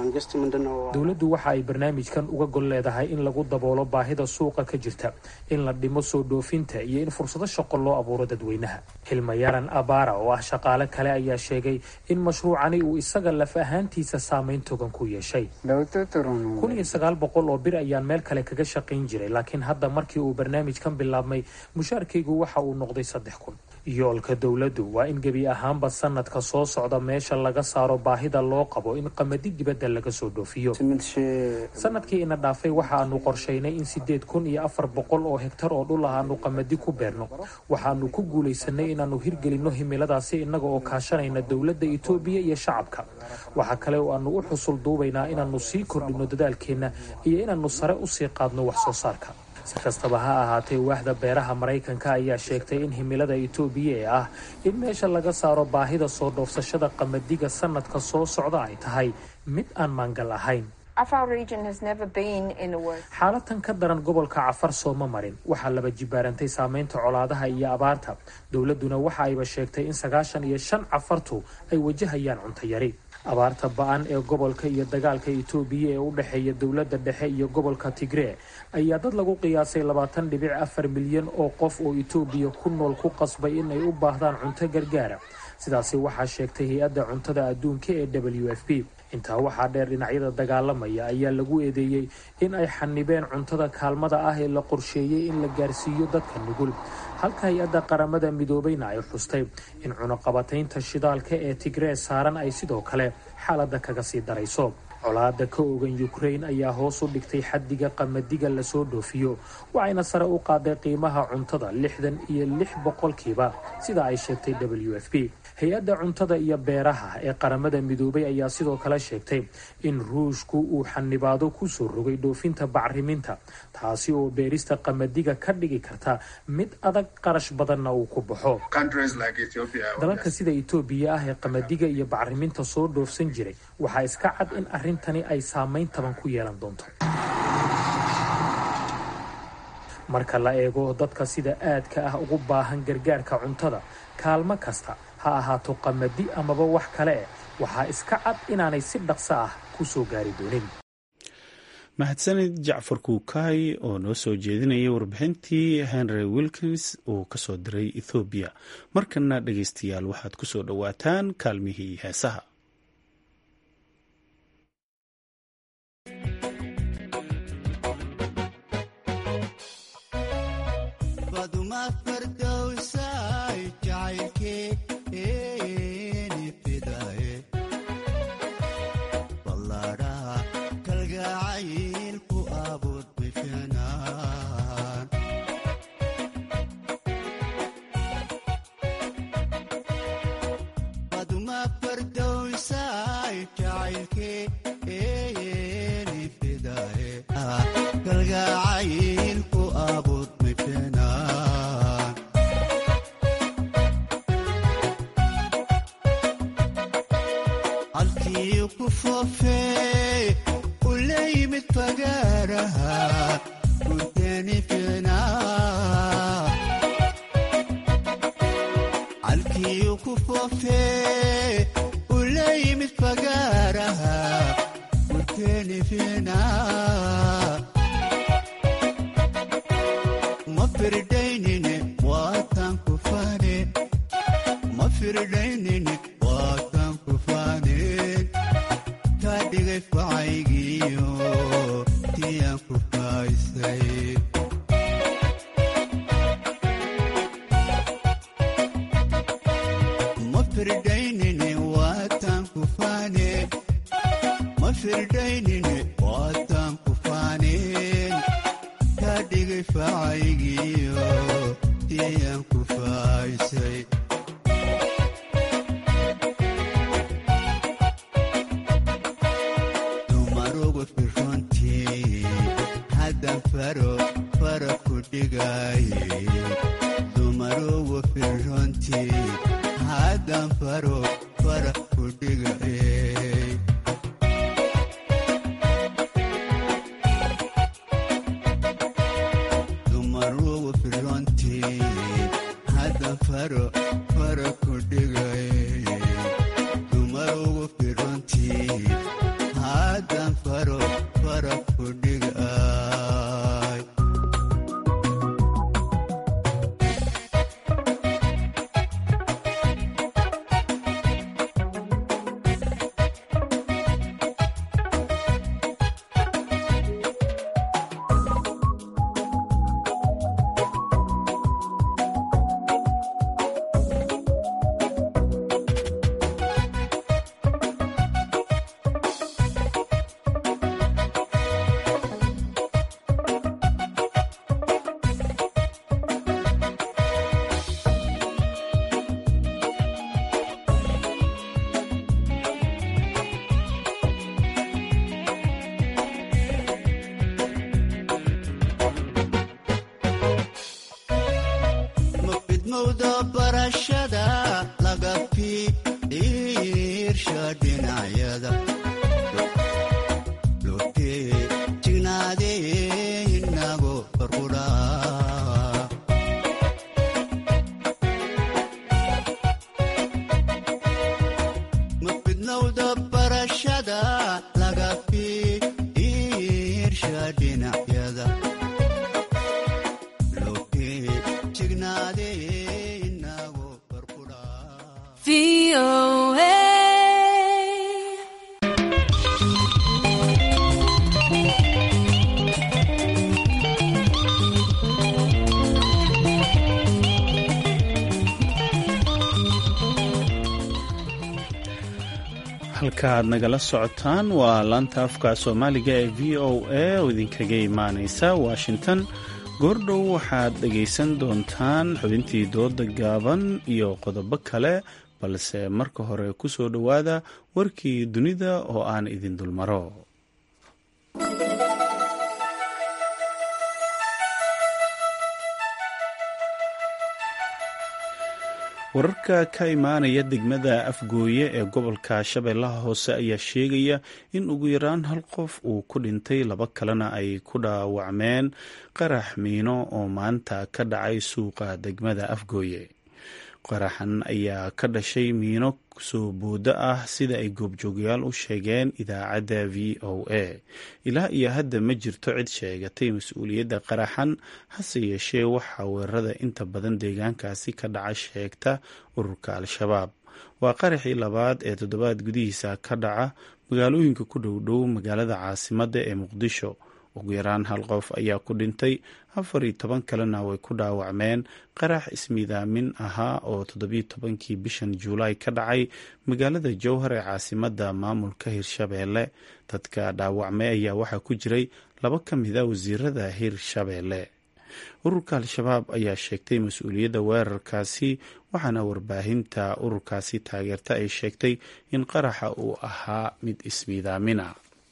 dowladdu waxa ay barnaamijkan uga gol leedahay in lagu daboolo baahida suuqa ka jirta in la dhimo soo dhoofinta iyo in fursado shaqo loo abuuro dadweynaha xilmayaran abara oo ah shaqaale kale ayaa sheegay in mashruucani uu isaga laf ahaantiisa saameyn togan ku yeeshay kun iyo sagaal boqol oo bir ayaan meel kale kaga shaqayn jiray laakiin hadda markii uu barnaamijkan bilaabmay mushaarkaygu waxa uu noqday saddex kun yoolka dowladdu waa in gebi ahaanba sanadka soo socda meesha laga saaro baahida loo qabo in qamadi dibadda laga soo dhoofiyo sanadkii ina dhaafay waxa aanu qorshaynay in sideed kun iyo afar boqol oo hegtar oo dhul ah aanu qamadi ku beerno waxaanu ku guulaysanay inaannu hirgelinno himiladaasi innaga oo kaashanayna dowladda itoobiya iyo shacabka waxaa kale oo aanu u xusul duubaynaa inaannu sii kordhinno dadaalkeenna iyo inaannu sare usii qaadno wax soo saarka si kastaba ha ahaatee waaxda beeraha maraykanka ayaa sheegtay in himilada itoobiya ee ah in meesha laga saaro baahida soo dhoofsashada qamadiga sanadka soo socda ay tahay mid aan maangal ahayn xaalatan ka daran gobolka cafar sooma marin waxaa laba jibaarantay saameynta colaadaha iyo abaarta dowladuna waxa ayba sheegtay in sagaashan iyo shan cafartu ay wajahayaan cuntayari abaarta ba-an ee gobolka iyo dagaalka itoobiya ee u dhexeeya dowladda dhexe iyo gobolka tigree ayaa dad lagu qiyaasay labaatan dhibic afar milyan oo qof oo itoobiya ku nool ku qasbay inay u baahdaan cunto gargaara sidaasi waxaa sheegtay hay-adda cuntada adduunka ee w f p intaa waxaa dheer dhinacyada dagaalamaya ayaa lagu eedeeyey in ay xanibeen cuntada kaalmada ah ee la qorsheeyey in la gaarsiiyo dadka nugul halka hay-adda qaramada midoobeyna ay xustay in cunuqabataynta shidaalka ee tigree saaran ay sidoo kale xaaladda kaga sii darayso colaada ka ogan ukrain ayaa hoos u dhigtay xaddiga qamadiga lasoo dhoofiyo waxayna sare u qaaday qiimaha cuntada lixdan iyo lix boqolkiiba sida ay sheegtay w f p hay-adda cuntada iyo beeraha ee qaramada midoobay ayaa sidoo kale sheegtay in ruushku uu xanibaado kusoo rogay dhoofinta bacriminta taasi oo beerista qamadiga ka dhigi karta mid adag qarash badanna uu ku baxo dalalka sida itoobiya ah ee qamadiga iyo bacriminta soo dhoofsan jiray waxaa iska cad in arrintani ay saameyn taban ku yeelan doonto marka la eego dadka sida aadka ah ugu baahan gargaarka cuntada kaalmo kasta ha ahaato qamadi amaba wax kale eh waxaa iska cad inaanay si dhaqso ah ku soo gaari doonin mahadsanid jacfar kuukaay oo noo soo jeedinayay warbixintii henry wilkins uu ka soo diray ethoobiya markana dhegaystayaal waxaad ku soo dhowaataan kaalmihii heesaha fidmowda barashada laga fiirsha dhinacyada lotee jignaadee inago barqudhaa mafidnowda barashada laga fiirsha dhinacyada lotee jignaadee inago halka aad nagala socotaan waa laanta afka soomaaliga ee v o a oo idinkaga imaaneysa washington goordhow waxaad dhegaysan doontaan xubintii dooda gaaban iyo qodobo kale balse marka hore ku soo dhowaada warkii dunida oo aan idin dulmaro wararka ka imaanaya degmada afgooye ee gobolka shabeellaha hoose ayaa sheegaya in ugu yaraan hal qof uu ku dhintay laba kalena ay ku dhaawacmeen qarax miino oo maanta ka dhacay suuqa degmada afgooye qaraxan ayaa ka dhashay miino soo boodo ah sida ay goobjoogayaal u sheegeen idaacadda v o a ilaa iyo hadda ma jirto cid sheegatay mas-uuliyadda qaraxan hase yeeshee waxaa weerarada inta badan deegaankaasi ka dhaca sheegta ururka al-shabaab waa qaraxii labaad ee toddobaad gudihiisa ka dhaca magaalooyinka ku dhowdhow magaalada caasimadda ee muqdisho ugu yaraan hal qof ayaa ku dhintay afar iyo toban kalena way ku dhaawacmeen qarax ismiidaamin ahaa oo toddobiyo tobankii bishan juulaay ka dhacay magaalada jowhar ee caasimadda maamulka hirshabeelle dadka dhaawacmay ayaa waxaa ku jiray laba ka mida wasiirada hirshabeelle ururka al-shabaab ayaa sheegtay mas-uuliyadda weerarkaasi waxaana warbaahinta ururkaasi taageerta ay sheegtay in qaraxa uu ahaa mid ismiidaamina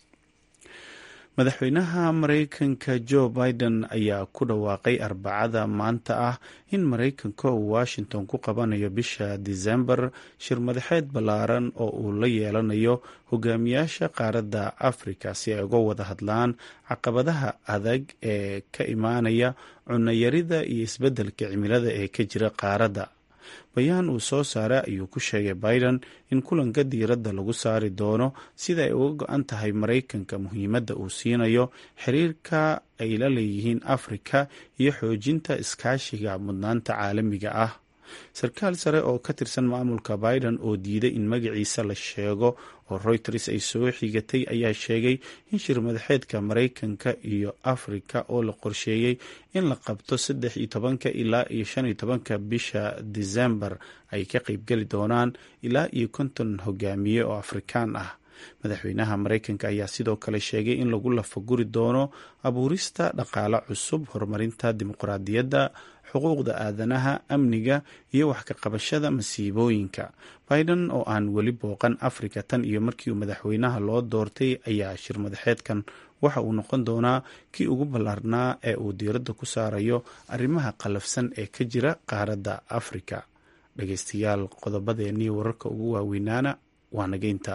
madaxweynaha mareykanka joe biden ayaa ku dhawaaqay arbacada maanta ah in mareykanka uu washington ku qabanayo bisha disembar shir madaxeed ballaaran oo uu la yeelanayo hogaamiyaasha qaaradda afrika si ay uga wada hadlaan caqabadaha adag ee ka imaanaya cunayarida iyo isbeddelka cimilada ee ka jira qaaradda bayaan uu soo saaray ayuu ku sheegay biden in kulanka diiradda lagu saari doono sida ay uga go-an tahay maraykanka muhiimadda uu siinayo xiriirka ay la leeyihiin afrika iyo xoojinta iskaashiga mudnaanta caalamiga ah sarkaal sare oo ka tirsan maamulka biden oo diiday in magaciisa la sheego oo reuters ay soo xigatay ayaa sheegay in shir madaxeedka maraykanka iyo afrika oo la qorsheeyey in la qabto saddex iyo tobanka ilaa iyo shan iyo tobanka bisha disembar ay ka qeybgeli doonaan ilaa iyo konton hogaamiye oo afrikaan ah madaxweynaha maraykanka ayaa sidoo kale sheegay in lagu lafaguri doono abuurista dhaqaale cusub horumarinta dimuqraadiyadda xuquuqda aadanaha amniga iyo wax ka qabashada masiibooyinka biden oo aan weli booqan afrika tan iyo markii uu madaxweynaha loo doortay ayaa shir madaxeedkan waxa uu noqon doonaa kii ugu ballaarnaa ee uu diiradda ku saarayo arrimaha qallafsan ee ka jira qaaradda afrika dhageystayaal qodobadeennii wararka ugu waaweynaana waa nageynta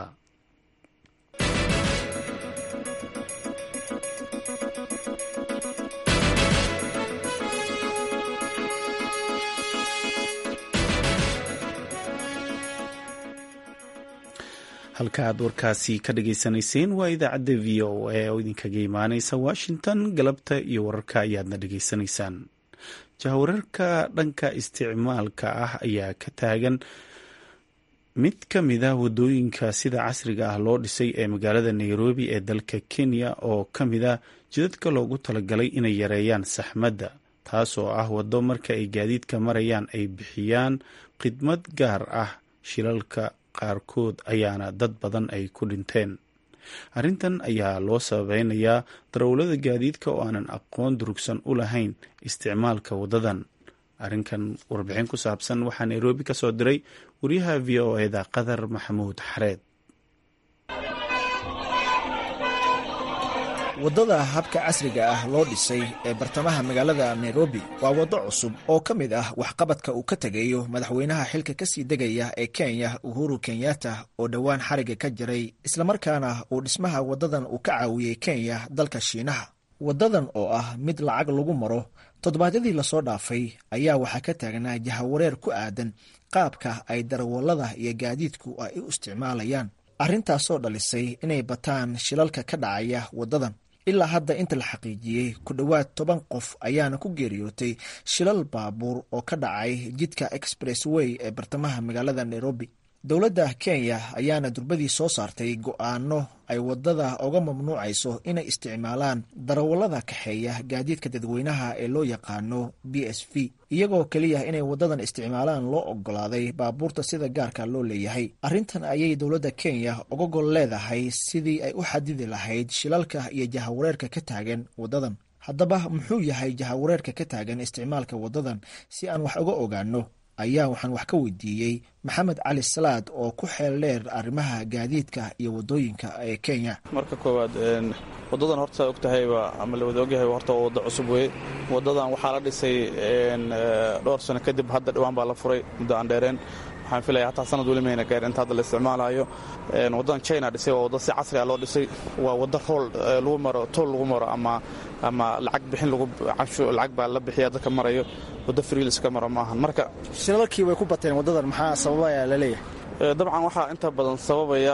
halka aad warkaasi ka dhageysanayseen waa idaacadda v o a oo idinkaga imaaneysa washington galabta iyo wararka ayaadna dhageysanaysaan jahawararka dhanka isticmaalka ah ayaa ka taagan mid ka mida wadooyinka sida casriga ah loo dhisay ee magaalada nairobi ee dalka kenya oo ka mida jidadka loogu talagalay inay yareeyaan saxmadda taasoo ah waddo marka ay gaadiidka marayaan ay bixiyaan khidmad gaar ah shilalka qaarkood ayaana dad badan ay ku dhinteen arrintan ayaa loo sababeynayaa darawlada gaadiidka oo aanan aqoon durugsan u lahayn isticmaalka waddadan arrinkan warbixin ku saabsan waxaa nairobi ka soo diray wariyaha v o eda qatar maxamuud xareed waddada habka casriga ah loo dhisay ee bartamaha magaalada nairobi waa waddo cusub oo ka mid ah waxqabadka uu ka tegayo madaxweynaha xilka kasii degaya ee kenya uhuru kenyatta oo dhowaan xariga ka jiray islamarkaana uu dhismaha waddadan uu ka caawiyey kenya dalka shiinaha waddadan oo ah mid lacag lagu maro toddobaadyadii lasoo dhaafay ayaa waxaa ka taagnaa jahawareer ku aadan qaabka ay darawallada iyo gaadiidku ay u isticmaalayaan arrintaasoo dhalisay inay bataan shilalka ka dhacaya waddadan ilaa hadda inta la xaqiijiyey ku dhowaad toban qof ayaana ku geeriyootay shilal baabuur oo ka dhacay jidka express way ee bartamaha magaalada nairobi dowladda kenya ayaana durbadii soo saartay go-aano ay waddada uga mamnuucayso inay isticmaalaan darawallada kaxeeya gaadiidka dadweynaha ee loo yaqaano b s v iyagoo keliya inay waddadan isticmaalaan loo ogolaaday baabuurta sida gaarka loo leeyahay arrintan ayay dowladda kenya uga gol leedahay sidii ay u xadidi lahayd shilalka iyo jahawareerka ka taagan waddadan haddaba muxuu yahay jahawareerka ka taagan isticmaalka waddadan si aan wax uga ogaano ayaa waxaan wax ka weydiiyey maxamed cali salaad oo ku xeel dheer arrimaha gaadiidka iyo waddooyinka ee kenya marka koowaad waddadan horta saa og tahayba ama la wada ogyahay horta waa waddo cusub weye waddadan waxaa la dhisay dhowr sano kadib hadda dhowaan baa la furay muddo aan dheereen waxaan filaya hataa sanad weli mayna gaarin inta hadda la isticmaalayo waddadan china dhisay waa waddo si casri ah loo dhisay waa waddo rool lagu maro tool lagu maro ama ama lacag bixin lagu canshu lacag baa la bixiya dadka marayo waddo friilis ka maro maahan marka shilalkii way ku bateen waddadan maxaa sababaya la leeyahay dabcan waxaa inta badan sababaya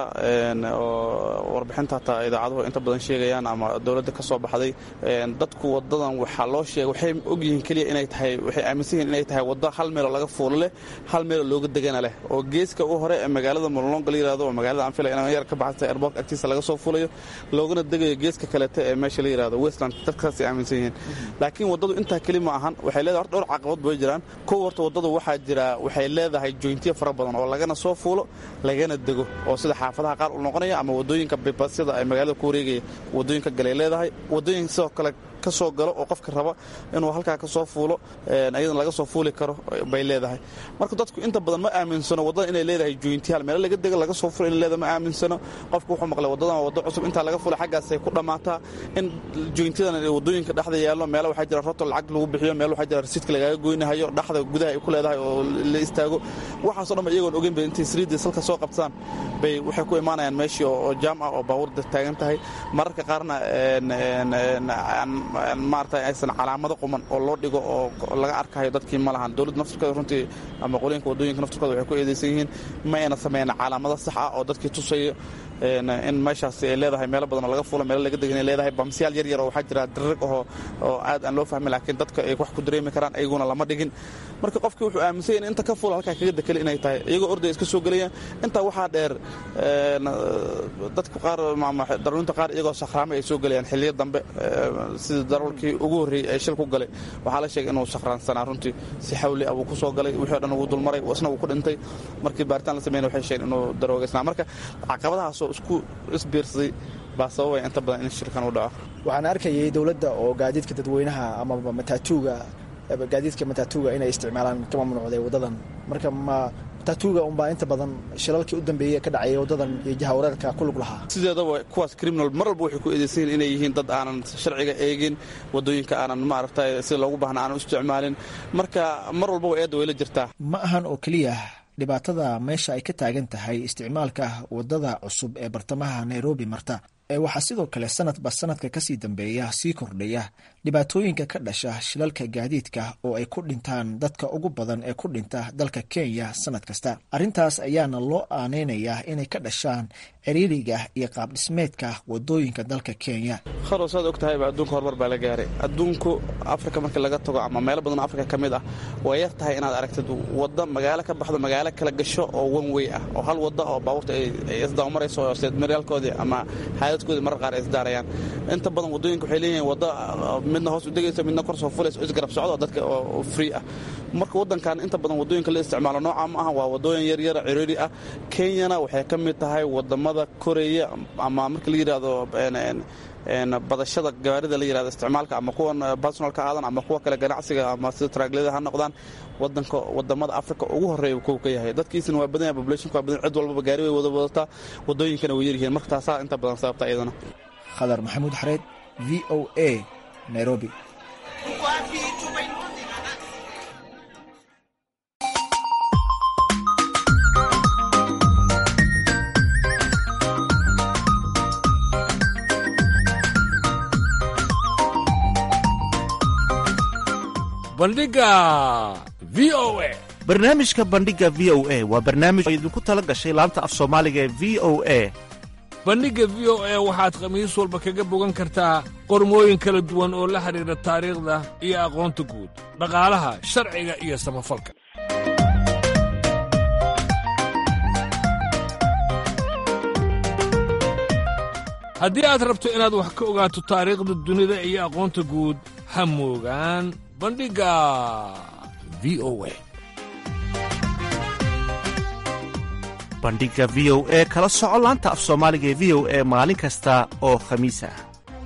oo warbixinta hataa idaacaduhu inta badan sheegayaan ama dowladda ka soo baxday dadku wadadan waxaa loo sheegay waxay ogyihiin keliya inay tahay waxay aaminsan yihiin inay tahay waddo hal meeloo laga fuulo leh hal meeloo looga degana leh oo geeska u hore ee magaalada molonga la yirahdo oo magaalada aan filay inaan yar ka baxsan tahay airport agtiisa laga soo fuulayo loogana degayo geeska kalete ee meesha la yirahdo westland dadkaasay aaminsan yihiin laakiin waddadu intaa keli ma ahan waxay leedahay horta dhowr caqabad bay jiraan kow horta waddadu waxaa jira waxay leedahay jointiya fara badan oo lagana soo fuulo lagana dego oo sida xaafadaha qaar u noqonaya ama wadooyinka bibasyada ay magaalada ku wareegaya wadooyinka galay leedahay wadooyin sidoo kale ka soo galo oo qofka raba inuu halkaa ka soo fuulo ayadana laga soo fuuli karo bay leedahay marka dadku inta badan ma aaminsano waddada inay leedahay jointiyaal meelo laga dego laga soo fulo inay leedahay ma aaminsano qofku wuxuu maqlay waddadan waa waddo cusub intaa laga fuula xaggaasay ku dhammaataa in jointiyadan wadooyinka dhexda yaallo meelo waxaa jira roto lacag lagu bixiyo meel waxaa jira rasiidka lagaaga goynahayo dhexda gudaha ay ku leedahay oo la istaago waxaasoo dhan ba iyagoon ogeyn bay intay sriidii salka soo qabtaan bay waxay ku imaanayaan meeshii oo jaam ah oo baabuurda taagan tahay mararka qaarna maarata aysan calaamado quman oo loo dhigo oo laga arkayo dadkii ma lahan dowladda naftirkeeda runtii ama qolooyinka wadooyinka naftirkooda waxay ku eedeysan yihiin ma ayna sameyn calaamado sax ah oo dadkii tusaya in meeshaasi ay leedahay meelo badan oo laga fuulo meelo laga degan ay leedahay bamsiyaal yar yar oo waxaa jira dirig oo oo aad aan loo fahmin laakiin dadka ay wax ku dareemi karaan ayaguna lama dhigin marka qofkii wuxuu aaminsan yahay in inta ka fuula halkaa kaga dekeli inay tahay iyagoo orday iska soo gelayaan intaa waxaa dheer dadka qaar darawinta qaar iyagoo sakhraamay ay soo gelayaan xilliyo dambe sida darawalkii ugu horreeyey ee shil ku galay waxaa la sheegay inuu sakhraansanaa runtii si xawli ah wuu ku soo galay wixii o dhan wuu dulmaray isna wuu ku dhintay markii baaritaan la sameynay waxay sheegeen inuu daroogaysnaa marka caqabadahaasoo isku isbiirsaday baa sababaya inta badan in shirkan u dhaco waxaan arkayay dowladda oo gaadiidka dadweynaha amaba mataatuuga gaadiidka mataatuuga inay isticmaalaan ka mamnuucday waddadan marka ma mataatuuga unbaa inta badan shilalkii u dambeeyey ka dhacayay waddadan iyo jahawareerka ku lug lahaa sideedaba kuwaas criminal mar walba waxay ku eedeysan yihin inay yihiin dad aanan sharciga eegin waddooyinka aanan maaragtay sida loogu baahna aanan u isticmaalin marka mar walbaba eedda way la jirtaa ma ahan oo keliya dhibaatada meesha ay ka taagan tahay isticmaalka waddada cusub ee bartamaha nairobi marta ee waxaa sidoo kale sanadba sanadka kasii dambeeya sii kordhaya dhibaatooyinka ka dhasha shilalka gaadiidka oo ay ku dhintaan dadka ugu badan ee ku dhinta dalka kenya sanad kasta arrintaas ayaana loo aaneynayaa inay ka dhashaan ciriiriga iyo qaabdhismeedka wadooyinka dalka kenya kharo saad og tahayba adduunka horumar baa la gaaray adduunku afrika markii laga tago ama meelo badan oo afrika ka mid ah way yar tahay inaad aragtid wadda magaalo ka baxdo magaalo kala gasho oo one way ah oo hal wadda oo baabuurta ay isdaamarayso oo seedmaryaalkoodii ama xaadadkoodii marar qaar ay isdaarayaan inta badan waddooyinka waxay leeyihiin wadda midna hoos u degaysa midna kor soo fulaysa oo isgarab socdo oo dadka oo free ah marka waddankan inta badan waddooyinka la isticmaalo nooca ma aha waa waddooyin yaryara ciriiri ah kenyana waxay ka mid tahay waddamada koreya ama marka la yidhaahdo badashada gawaarida la yirahdo isticmaalka ama kuwan personalka aadan ama kuwa kale ganacsiga ama sida traaglada ha noqdaan wadanka wadamada africa ugu horeeya kow ka yahay dadkiisina waa badan yahay populationka waa badan cid walbaba gaari way wada wadataa wadooyinkana way yaryihiin marka taasaa inta badan sababta iyadana khadar maxamuud xareed v o a nairobi bandhiga v o a barnaamijka bandhiga v o a waa barnaamij oo idinku tala gashay laanta af soomaaliga ee v o a bandhigga v o a waxaad khamiis walba kaga bogan kartaa qormooyin kala duwan oo la xidhiidha taariikhda iyo aqoonta guud dhaqaalaha sharciga iyo samafalka haddii aad rabto inaad wax ka ogaato taariikhda dunida iyo aqoonta guud ha moogaan bandhigga v o a bandhiga v o e kala soco laanta af soomaaliga ee v o e maalin kasta oo khamiis ah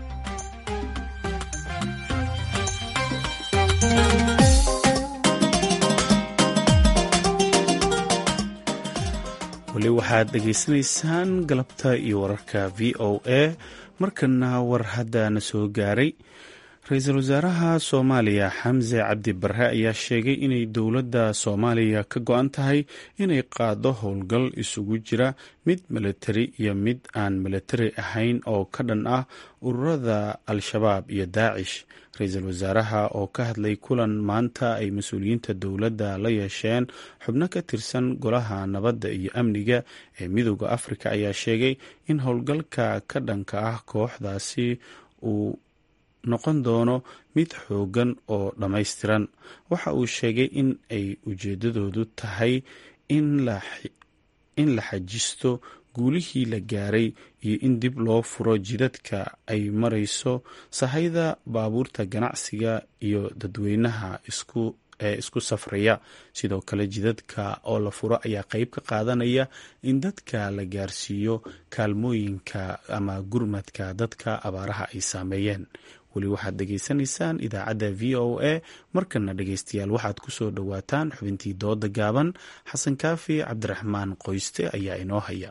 weli waxaad dhegaysanaysaan galabta iyo wararka v o a markana war haddana soo gaaray ra-iisul wasaaraha soomaaliya xamse cabdi barre ayaa sheegay inay dowladda soomaaliya ka go-an tahay inay qaado howlgal isugu jira mid milatari iyo mid aan milatari ahayn oo ka dhan ah ururada al-shabaab iyo daacish ra-iisul wasaaraha oo ka hadlay kulan maanta ay mas-uuliyiinta dowladda la yeesheen xubno ka tirsan golaha nabadda iyo amniga ee midooda afrika ayaa sheegay in howlgalka ka dhanka ah kooxdaasi uu noqon doono mid xoogan oo dhammaystiran waxa uu sheegay in ay ujeedadoodu tahay in la xajisto guulihii la gaaray iyo in dib loo furo jidadka ay marayso sahayda baabuurta ganacsiga iyo dadweynaha isku ee isku safraya sidoo kale jidadka oo la furo ayaa qeyb ka qaadanaya in dadka la gaarsiiyo kaalmooyinka ama gurmadka dadka abaaraha ay saameeyeen weli waxaad dhegaysanaysaan idaacadda v o a markana dhegeystayaal waxaad ku soo dhowaataan xubintii dooda gaaban xasan kaafi cabdiraxmaan qoyste ayaa inoo haya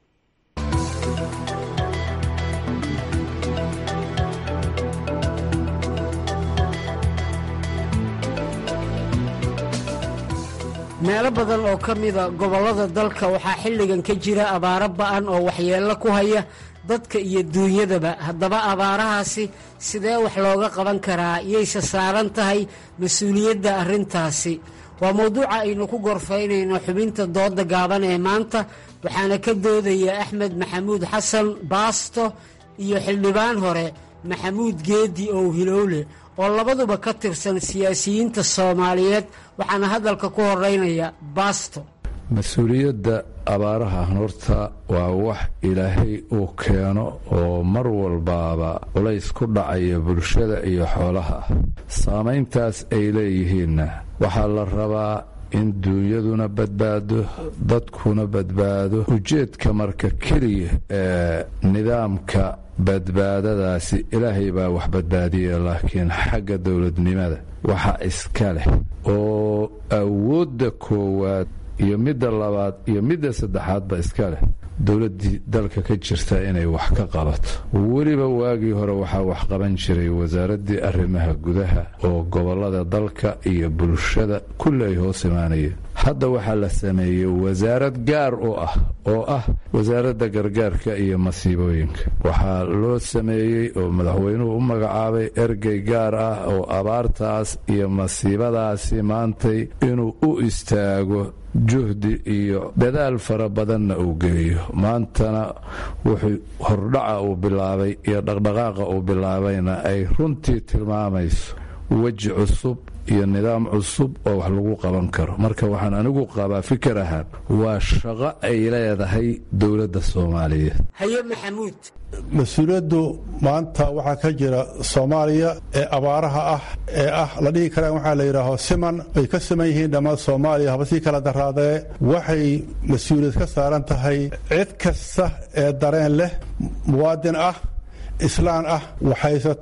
meelo badan oo ka mida gobollada dalka waxaa xilligan ka jira abaaro ba'an oo waxyeello ku haya dadka iyo duunyadaba haddaba abaarahaasi sidee wax looga qaban karaa yayse saaran tahay mas-uuliyadda arrintaasi waa mowduuca aynu ku gorfaynayno xubinta dooda gaaban ee maanta waxaana ka doodaya axmed maxamuud xasan baasto iyo xildhibaan hore maxamuud geedi ow hilowle oo labaduba ka tirsan siyaasiyiinta soomaaliyeed waxaana hadalka ku horeynaya baasto mas-uuliyadda abaaraha horta waa wax ilaahay uu keeno oo mar walbaaba culays ku dhacaya bulshada iyo xoolaha saamayntaas ay leeyihiinna waxaa la rabaa in duunyaduna badbaado dadkuna badbaado ujeedka marka keliya ee nidaamka badbaadadaasi ilaahay baa wax badbaadiya laakiin xagga dowladnimada waxa iska leh oo awoodda koowaad iyo midda labaad iyo midda saddexaadba iska leh dowladdii dalka ka jirta inay wax ka qabato weliba waagii hore waxaa wax qaban jiray wasaaraddii arrimaha gudaha oo gobollada dalka iyo bulshada kulli ay hoos imaanayeen hadda waxaa la sameeyey wasaarad gaar u ah oo ah wasaaradda gargaarka iyo masiibooyinka waxaa loo sameeyey oo madaxweynuhu u magacaabay ergey gaar ah oo abaartaas iyo masiibadaasi maantay inuu u istaago juhdi iyo dadaal fara badanna uu geeyo maantana wuxuu hordhaca uu bilaabay iyo dhaqdhaqaaqa uu bilaabayna ay runtii tilmaamayso weji cusub iyo nidaam cusub oo wax lagu qaban karo marka waxaan anigu qabaa fikir ahaan waa shaqo ay leedahay dowladda soomaaliyeed haye maxamuud mas-uuliyaddu maanta waxaa ka jira soomaaliya ee abaaraha ah ee ah la dhihi karaan waxaa la yidhaaho siman ay ka siman yihiin dhammaan soomaaliya haba sii kala daraadee waxay mas-uuliyad ka saaran tahay cid kasta ee dareen leh muwaadin ah islaan ah waxhaysata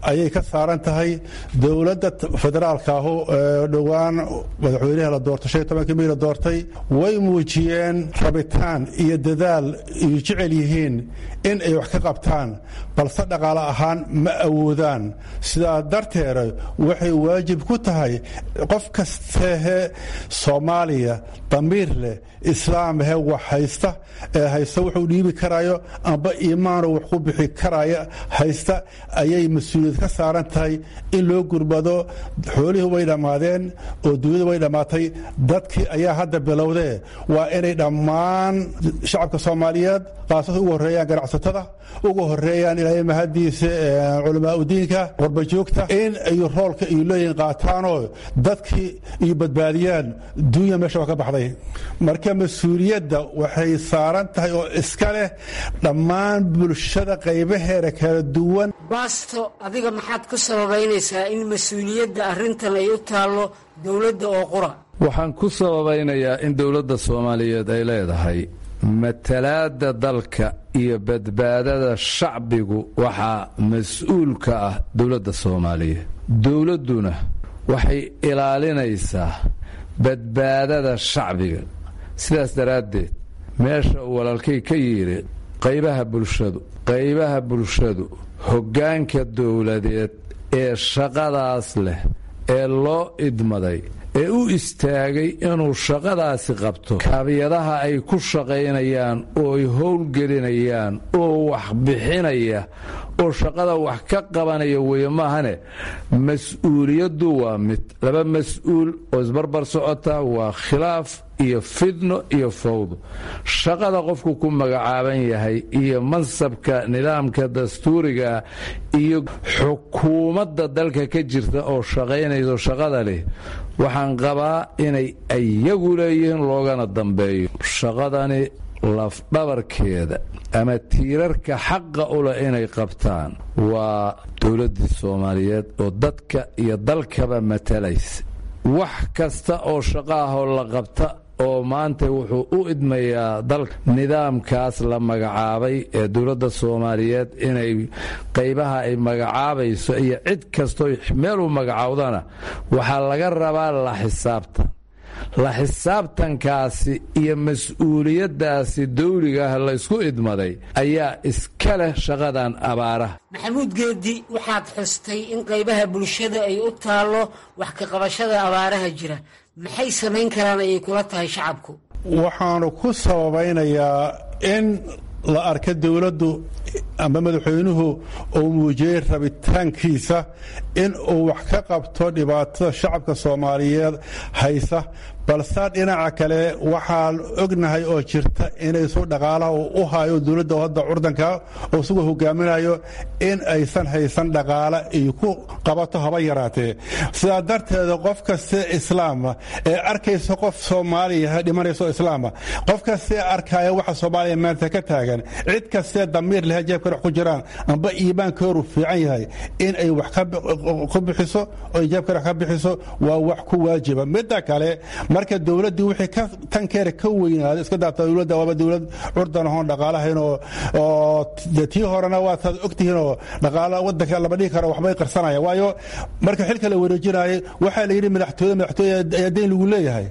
ayay ka saaran tahay dowladda federaalka ahu ee dhowaan madaxweynaha la doortay shan iyo tobankii may la doortay way muujiyeen rabitaan iyo dadaal iyo jecel yihiin in ay wax ka qabtaan balse dhaqaale ahaan ma awoodaan sidaa darteeda waxay waajib ku tahay qof kastehe soomaaliya damiir leh islaamhe wax haysta ee haysta wuxuu dhiibi karayo amba iimaanu wax ku bixi karaya haysta ayay mas-uuliyad ka saaran tahay in loo gurbado xoolihii way dhammaadeen oo dunyadu way dhammaatay dadkii ayaa hadda bilowdee waa inay dhammaan shacabka soomaaliyeed qaasas ugu horreeyaan ganacsatada ugu horreeyaan ilaahay mahadiisa culamaa udiinka warbajoogta in ay roolka iyo looyin qaataanoo dadkii iyo badbaadiyaan dunya meesha waa ka baxday marka mas-uuliyadda waxay saaran tahay oo iska leh dhammaan bulshada qaybaheeda kala duwan baasto adiga maxaad ku sababaynaysaa in mas-uuliyadda arrintan ay u taallo dowladda oo qura waxaan ku sababaynayaa in dowladda soomaaliyeed ay leedahay matalaadda dalka iyo badbaadada shacbigu waxaa mas-uul ka ah dowladda soomaaliyeed dowladduna waxay ilaalinaysaa badbaadada shacbiga sidaas daraaddeed meesha uu walaalkay ka yidhi qaybaha bulshadu qaybaha bulshadu hoggaanka dowladeed ee shaqadaas leh ee loo idmaday ee u istaagay inuu shaqadaasi qabto kaabiyadaha ay ku shaqaynayaan oo ay howlgelinayaan oo wax bixinaya oo shaqada wax ka qabanaya weeye maahane mas-uuliyaddu waa mid laba mas-uul oo isbarbar socota waa khilaaf iyo fidno iyo fawdo shaqada qofku ku magacaaban yahay iyo mansabka nidaamka dastuuriga iyo xukuumadda dalka ka jirta oo shaqaynayso shaqada leh waxaan qabaa inay iyagu leeyihiin loogana dambeeyo shaqadani lafdhabarkeeda ama tiirarka xaqa u leh inay qabtaan waa dowladdii soomaaliyeed oo dadka iyo dalkaba matalaysa wax kasta oo shaqo ahoo la qabta oo maanta wuxuu u idmayaa dalka nidaamkaas la magacaabay ee dowladda soomaaliyeed inay qaybaha ay magacaabayso iyo cid kastoo meel u magacaawdana waxaa laga rabaa la xisaabtan la xisaabtankaasi iyo mas-uuliyaddaasi dawliga ah laysku idmaday ayaa iska leh shaqadan abaaraha maxamuud geedi waxaad xustay in qaybaha bulshada ay u taallo wax ka qabashada abaaraha jira maxay samayn karaan ayay kula tahay shacabku waxaanu ku sababaynayaa in la arka dowladdu amba madaxweynuhu uu muujiyey rabitaankiisa in uu wax ka qabto dhibaatada shacabka soomaaliyeed haysa balse dhinaca kale waxaan ognahay oo jirta inaysu dhaqaalaha uu u hayo dowladda hadda curdanka oo isagoo hogaaminayo in aysan haysan dhaqaale iyo ku qabato haba yaraatee sidaa darteeda qof kaste islaama ee arkaysa qof soomaaliya dhimanayso islaama qof kastee arkaya waxa soomaaliya maanta ka taagan cid kastee damiir leh jeebka wax ku jiraan amba iimaankooru fiican yahay in ay wax ku bixiso oo jeebka wax ka bixiso waa wax ku waajiba midda kale marka dowladdii wixii ka tankeera ka weynaaday iska daata dowladda waaba dowlad curdan ahoon dhaqaalahayn oo oo tii horena waataad ogtihiin oo dhaqaala waddanka lama dhihi karo waxbay qarsanaya waayo marka xilka la wareejinayay waxaa la yidhi madaxtooyada madaxtooya ayaa deyn lagu leeyahay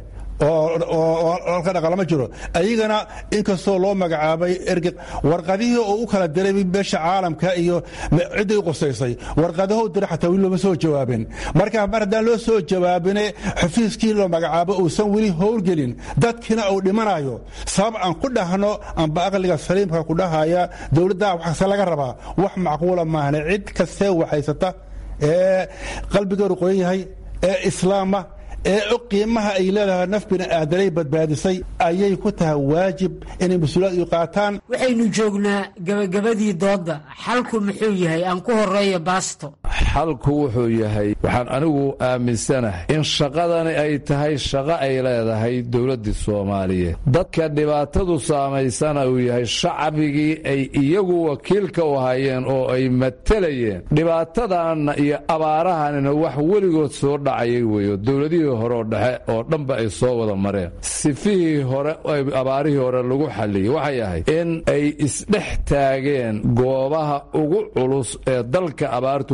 oo halka dhaqalama jiro ayagana inkastoo loo magacaabay erge warqadihii oo u kala diray beesha caalamka iyo cidday u qusaysay warqadaho diray xataa weli looma soo jawaabin marka mar haddaan loo soo jawaabine xafiiskii loo magacaabo uusan weli howlgelin dadkiina uu dhimanayo sabab aan ku dhahno amba aqliga saliimka ku dhahaya dowladda waxkase laga rabaa wax macquula maahne cid kastee waxhaysata ee qalbigeedu qoyan yahay ee islaama ee og qiimaha ay leedahay naf bini aadanay badbaadisay ayay ku tahay waajib inay mas-uuliyad u qaataan waxaynu joognaa gebagabadii doodda xalku muxuu yahay aan ku horeeya baasto xalku wuxuu yahay waxaan anigu aaminsanahay in shaqadani ay tahay shaqo ay leedahay dowladdii soomaaliyeed dadka dhibaatadu saamaysana uu yahay shacbigii ay iyagu wakiilka u hayeen oo ay matalayeen dhibaatadanna iyo abaarahanina wax weligood soo dhacayay weeyo dowladihii horeoo dhexe oo dhanba ay soo wada mareen sifihii hore abaarihii hore lagu xalliyey waxay ahayd in ay isdhex taageen goobaha ugu culus ee dalka abaartu ka jirto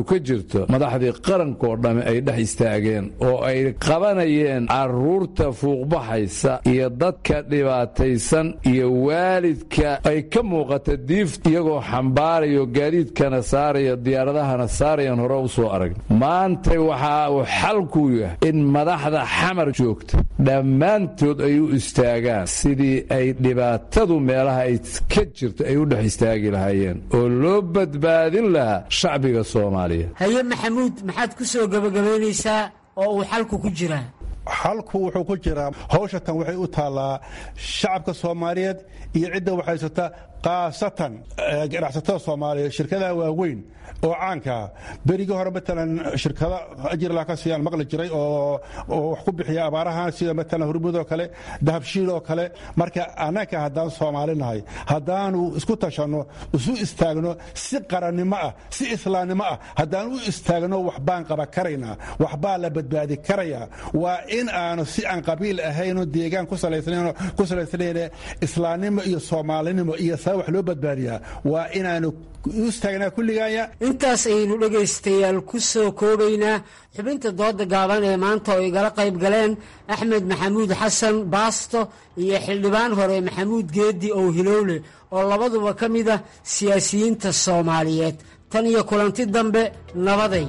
jirto madaxdii qarankaoo dhamme ay dhex istaageen oo ay qabanayeen carruurta fuuqbaxaysa iyo dadka dhibaataysan iyo waalidka ay ka muuqata diif iyagoo xambaarayo gaadiidkana saaraya diyaaradahana saarayan hore u soo aragna maantay waxa uu xalkuu yahay in madaxda xamar joogta dhammaantood ay u istaagaan sidii ay dhibaatadu meelaha ay ka jirto ay u dhex istaagi lahaayeen oo loo badbaadin lahaa shacbiga soomaaliya haye maxamuud maxaad ku soo gebagabaynaysaa oo uu xalku ku jiraa xalku wuxuu ku jiraa hawsha tan waxay u taallaa shacabka soomaaliyeed iyo cidda waxhaysata khaasatan ganacsatada soomaaliyeed shirkadaha waaweyn oo caankaa berigii hore matalan shirkado ajirla ka siiyaan maqli jiray oo wax ku bixiya abaarahan sida matalan hurmud oo kale dahabshiil oo kale marka annaka haddaan soomaali nahay haddaanu isku tashanno isu istaagno si qarannimo ah si islaamnimo ah haddaan u istaagno waxbaan qaba karaynaa waxbaa la badbaadi karayaa waa in aanu si aan qabiil ahayno deegaan ku salaysnayn islaamnimo iyo soomaalinimo iyo saa wax loo badbaadiyaa waa inaanu u istaagnaa kulligaaya intaas ayaynu dhegaystayaal ku soo koobaynaa xubinta dooda gaaban ee maanta oo igala qayb galeen axmed maxamuud xasan baasto iyo xildhibaan hore maxamuud geedi ow hilowle oo labaduba ka mid ah siyaasiyiinta soomaaliyeed tan iyo kulanti dambe nabaday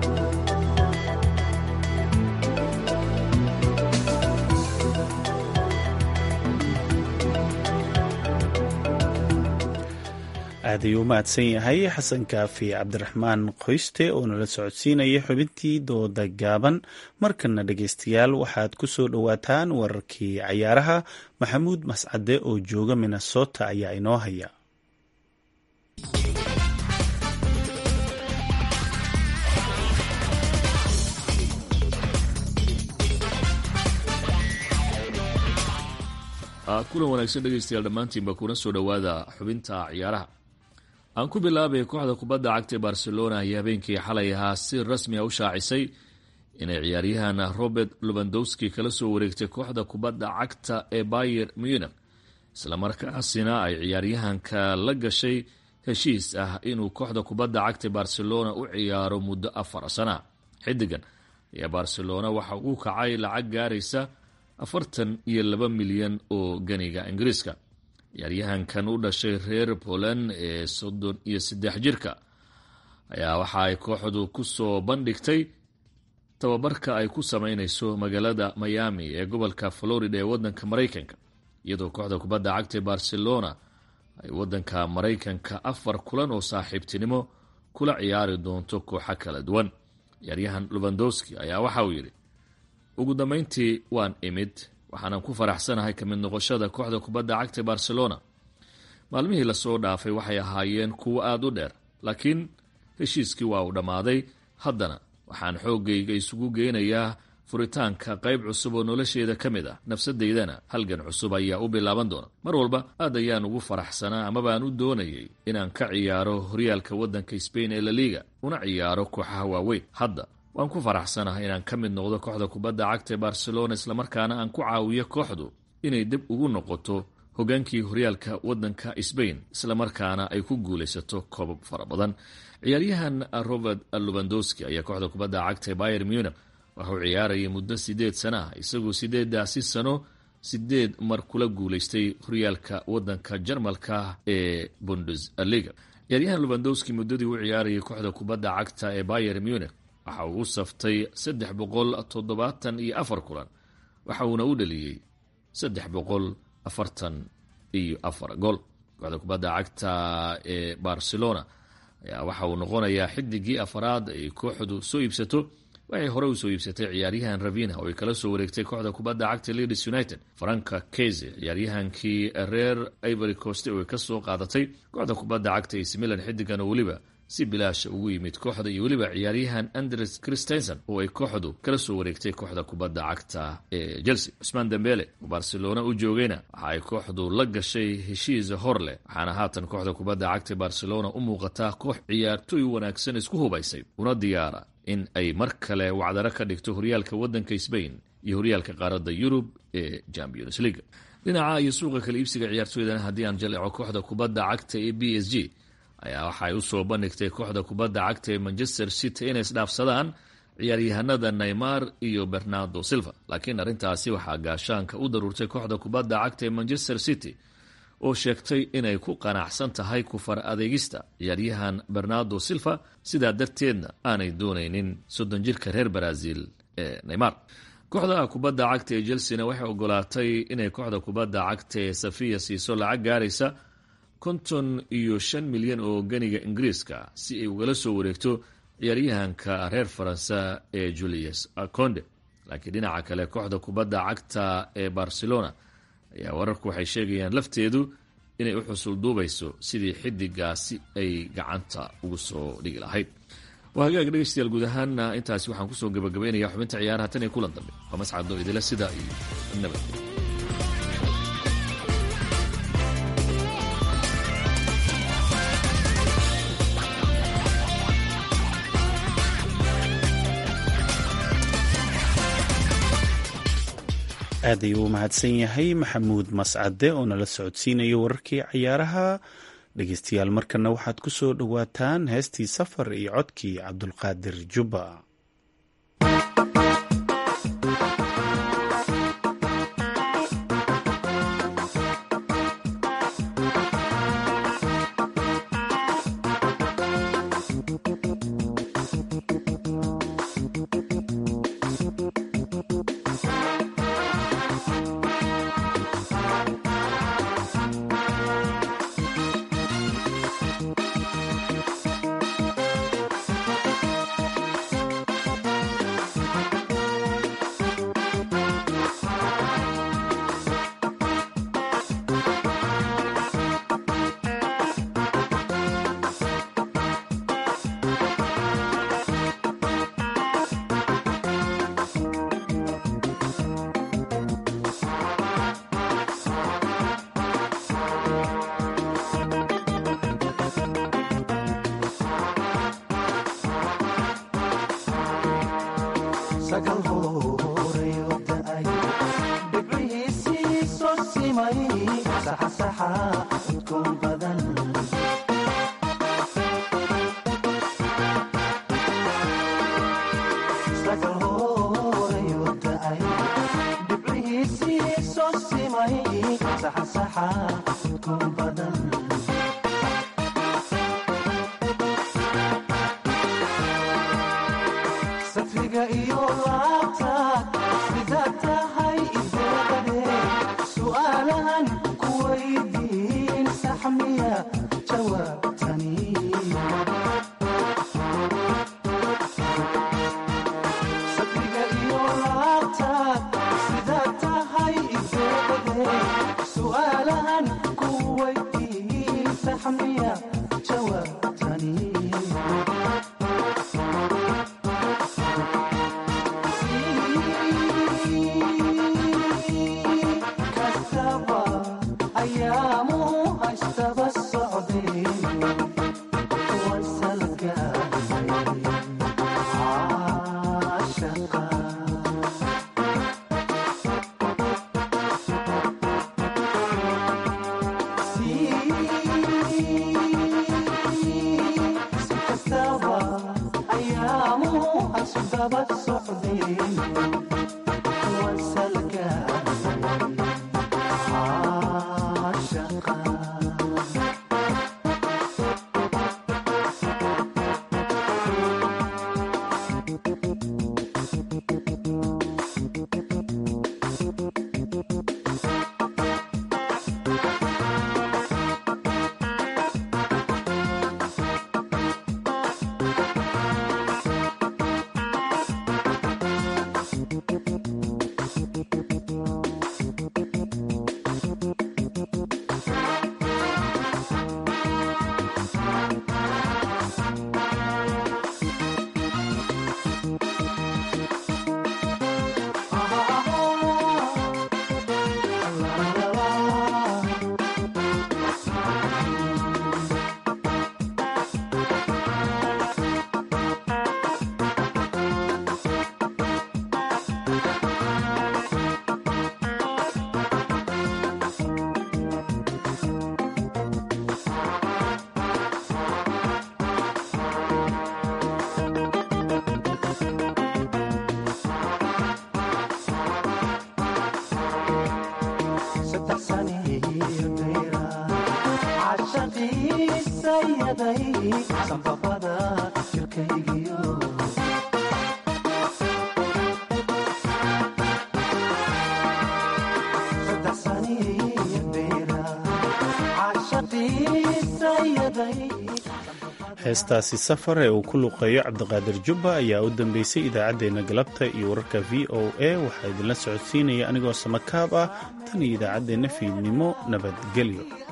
aad ayuu u mahadsan yahay xasan kaafi cabdiraxmaan qoyste oo nala socodsiinaya xubintii dooda gaaban markana dhegaystayaal waxaad ku soo dhowaataan wararkii cayaaraha maxamuud mascade oo jooga minnesota ayaa inoo haya kulan wanaagsan dhegaystayaal dhammaantiinba kuna soo dhowaada xubinta ciyaaraha aan ku bilaabay kooxda kubadda cagta ee barcelona ayaa habeenkii xalay ahaa si rasmi a u shaacisay inay ciyaaryahan robert lubandowski kala soo wareegtay kooxda kubadda cagta ee bayer munich islamarkaasina ay ciyaaryahanka la gashay heshiis ah inuu kooxda kubadda cagta barcelona u ciyaaro muddo afar sana xidigan ayaa barcelona waxa uu kacay lacag gaaraysa afartan iyo laba milyan oo ganiga ingiriiska ciyaaryahankan u dhashay reer poland ee soddon iyo saddex jirka ayaa waxa ay kooxdu ku soo bandhigtay tababarka ay ku sameyneyso magaalada miami ee gobolka florida ee wadanka maraykanka iyadoo kooxda kubadda cagta ee barcelona ay wadanka maraykanka afar kulan oo saaxiibtinimo kula ciyaari doonto kooxo kala duwan ciyaaryahan lubandowski ayaa waxa uu yidhi ugu dambeyntii waan imid waxaanan ku faraxsanahay ka mid noqoshada kooxda kubadda cagta ee barcelona maalmihii lasoo dhaafay waxay ahaayeen kuwo aada u dheer laakiin heshiiskii waa uu dhammaaday haddana waxaan xooggayga isugu geynayaa furitaanka qayb cusub oo nolosheeda ka mid ah nafsadeydana halgan cusub ayaa u bilaaban doona mar walba aad ayaan ugu faraxsanaa amabaan u doonayay inaan ka ciyaaro horyaalka waddanka sbain ee laliga una ciyaaro kooxaha waaweyn hadda waan ku faraxsanahay inaan ka mid noqdo kooxda kubadda cagta ee barcelona islamarkaana aan ku caawiyo kooxdu inay dib ugu noqoto hogaankii horyaalka waddanka sbain islamarkaana ay ku guulaysato koobab fara badan ciyaaryahan robert lubandowski ayaa kooxda kubadda cagta ee bayer munich waxauu ciyaarayay muddo sideed sana ah isagoo sideedaasi sano sideed mar kula guulaystay horyaalka waddanka jarmalka ee bundesliga ciyaaryahan lubandowski muddadii u ciyaarayay kooxda kubadda cagta ee bayer munich waxa uu u saftay saddex boqol toddobaatan iyo afar kulan waxa uuna u dhaliyey saddex boqol afartan iyo afar gool kooxda kubadda cagta ee barcelona ayaa waxa uu noqonayaa xidigii afaraad ay kooxdu soo iibsato waxay hore usoo iibsatay ciyaaryahan ravina oo ay kala soo wareegtay kooxda kubadda cagta leeds united franka keze ciyaaryahankii reer ivory coast oo ay ka soo qaadatay kooxda kubadda cagta ac milan xidigan oo weliba si bilaasha ugu yimid kooxda iyo weliba ciyaaryahan andres christensen oo ay kooxdu kala soo wareegtay kooxda kubadda cagta ee chelsea cusmaan dembele oo barcelona u joogayna waxa ay kooxdu la gashay heshiis hor leh waxaana haatan kooxda kubadda cagta barcelona u muuqataa koox ciyaartoy wanaagsan isku hubaysay una diyaara in ay mar kale wacdaro ka dhigto horyaalka waddanka sbain iyo horyaalka qaaradda yurub ee champions league dhinaca iyo suuqa kala iibsiga ciyaartooydana haddii aan jaleeco kooxda kubadda cagta ee b s g ayaa waxaay u soo bandhigtay kooxda kubadda cagta ee manchester city inay isdhaafsadaan ciyaaryahanada neymar iyo bernardo silva laakiin arrintaasi waxaa gaashaanka u daruurtay kooxda kubadda cagta ee manchester city oo sheegtay inay ku qanacsan tahay kufar adeegista ciyaaryahan bernardo silva sidaa darteedna aanay doonaynin soddon jirka reer brazil ee neymar kooxda kubadda cagta ee chelsena waxay ogolaatay inay kooxda kubadda cagta ee safiya siiso lacag gaaraysa konton iyo shan milyan oo ganiga ingiriiska si ay ugala soo wareegto ciyaaryahanka reer faransa ee julius conde laakiin dhinaca kale kooxda kubadda cagta ee barcelona ayaa wararku waxay sheegayaan lafteedu inay u xusul duubayso sidii xidigaasi ay gacanta ugu soo dhigi lahayd waa hagaag dhegeystayaal guud ahaana intaasi waxaan kusoo gabagabaynayaa xubinta ciyaaraha tan iyo kulan dambe waa mascado idila sidaa iyo nabad aad ayuu u mahadsan yahay maxamuud mascade oo nala socodsiinayo wararkii cayaaraha dhegeystayaal markana waxaad ku soo dhowaataan heestii safar iyo codkii cabdulqaadir jubba heestaasi safar ee uu ku luqeeyo cabdiqaadir jubba ayaa u dambeysay idaacaddeenna galabta iyo wararka v o a waxaa idinla socodsiinaya anigoo samakaab ah tan iyo idaacaddeenna fiidnimo nabadgelyo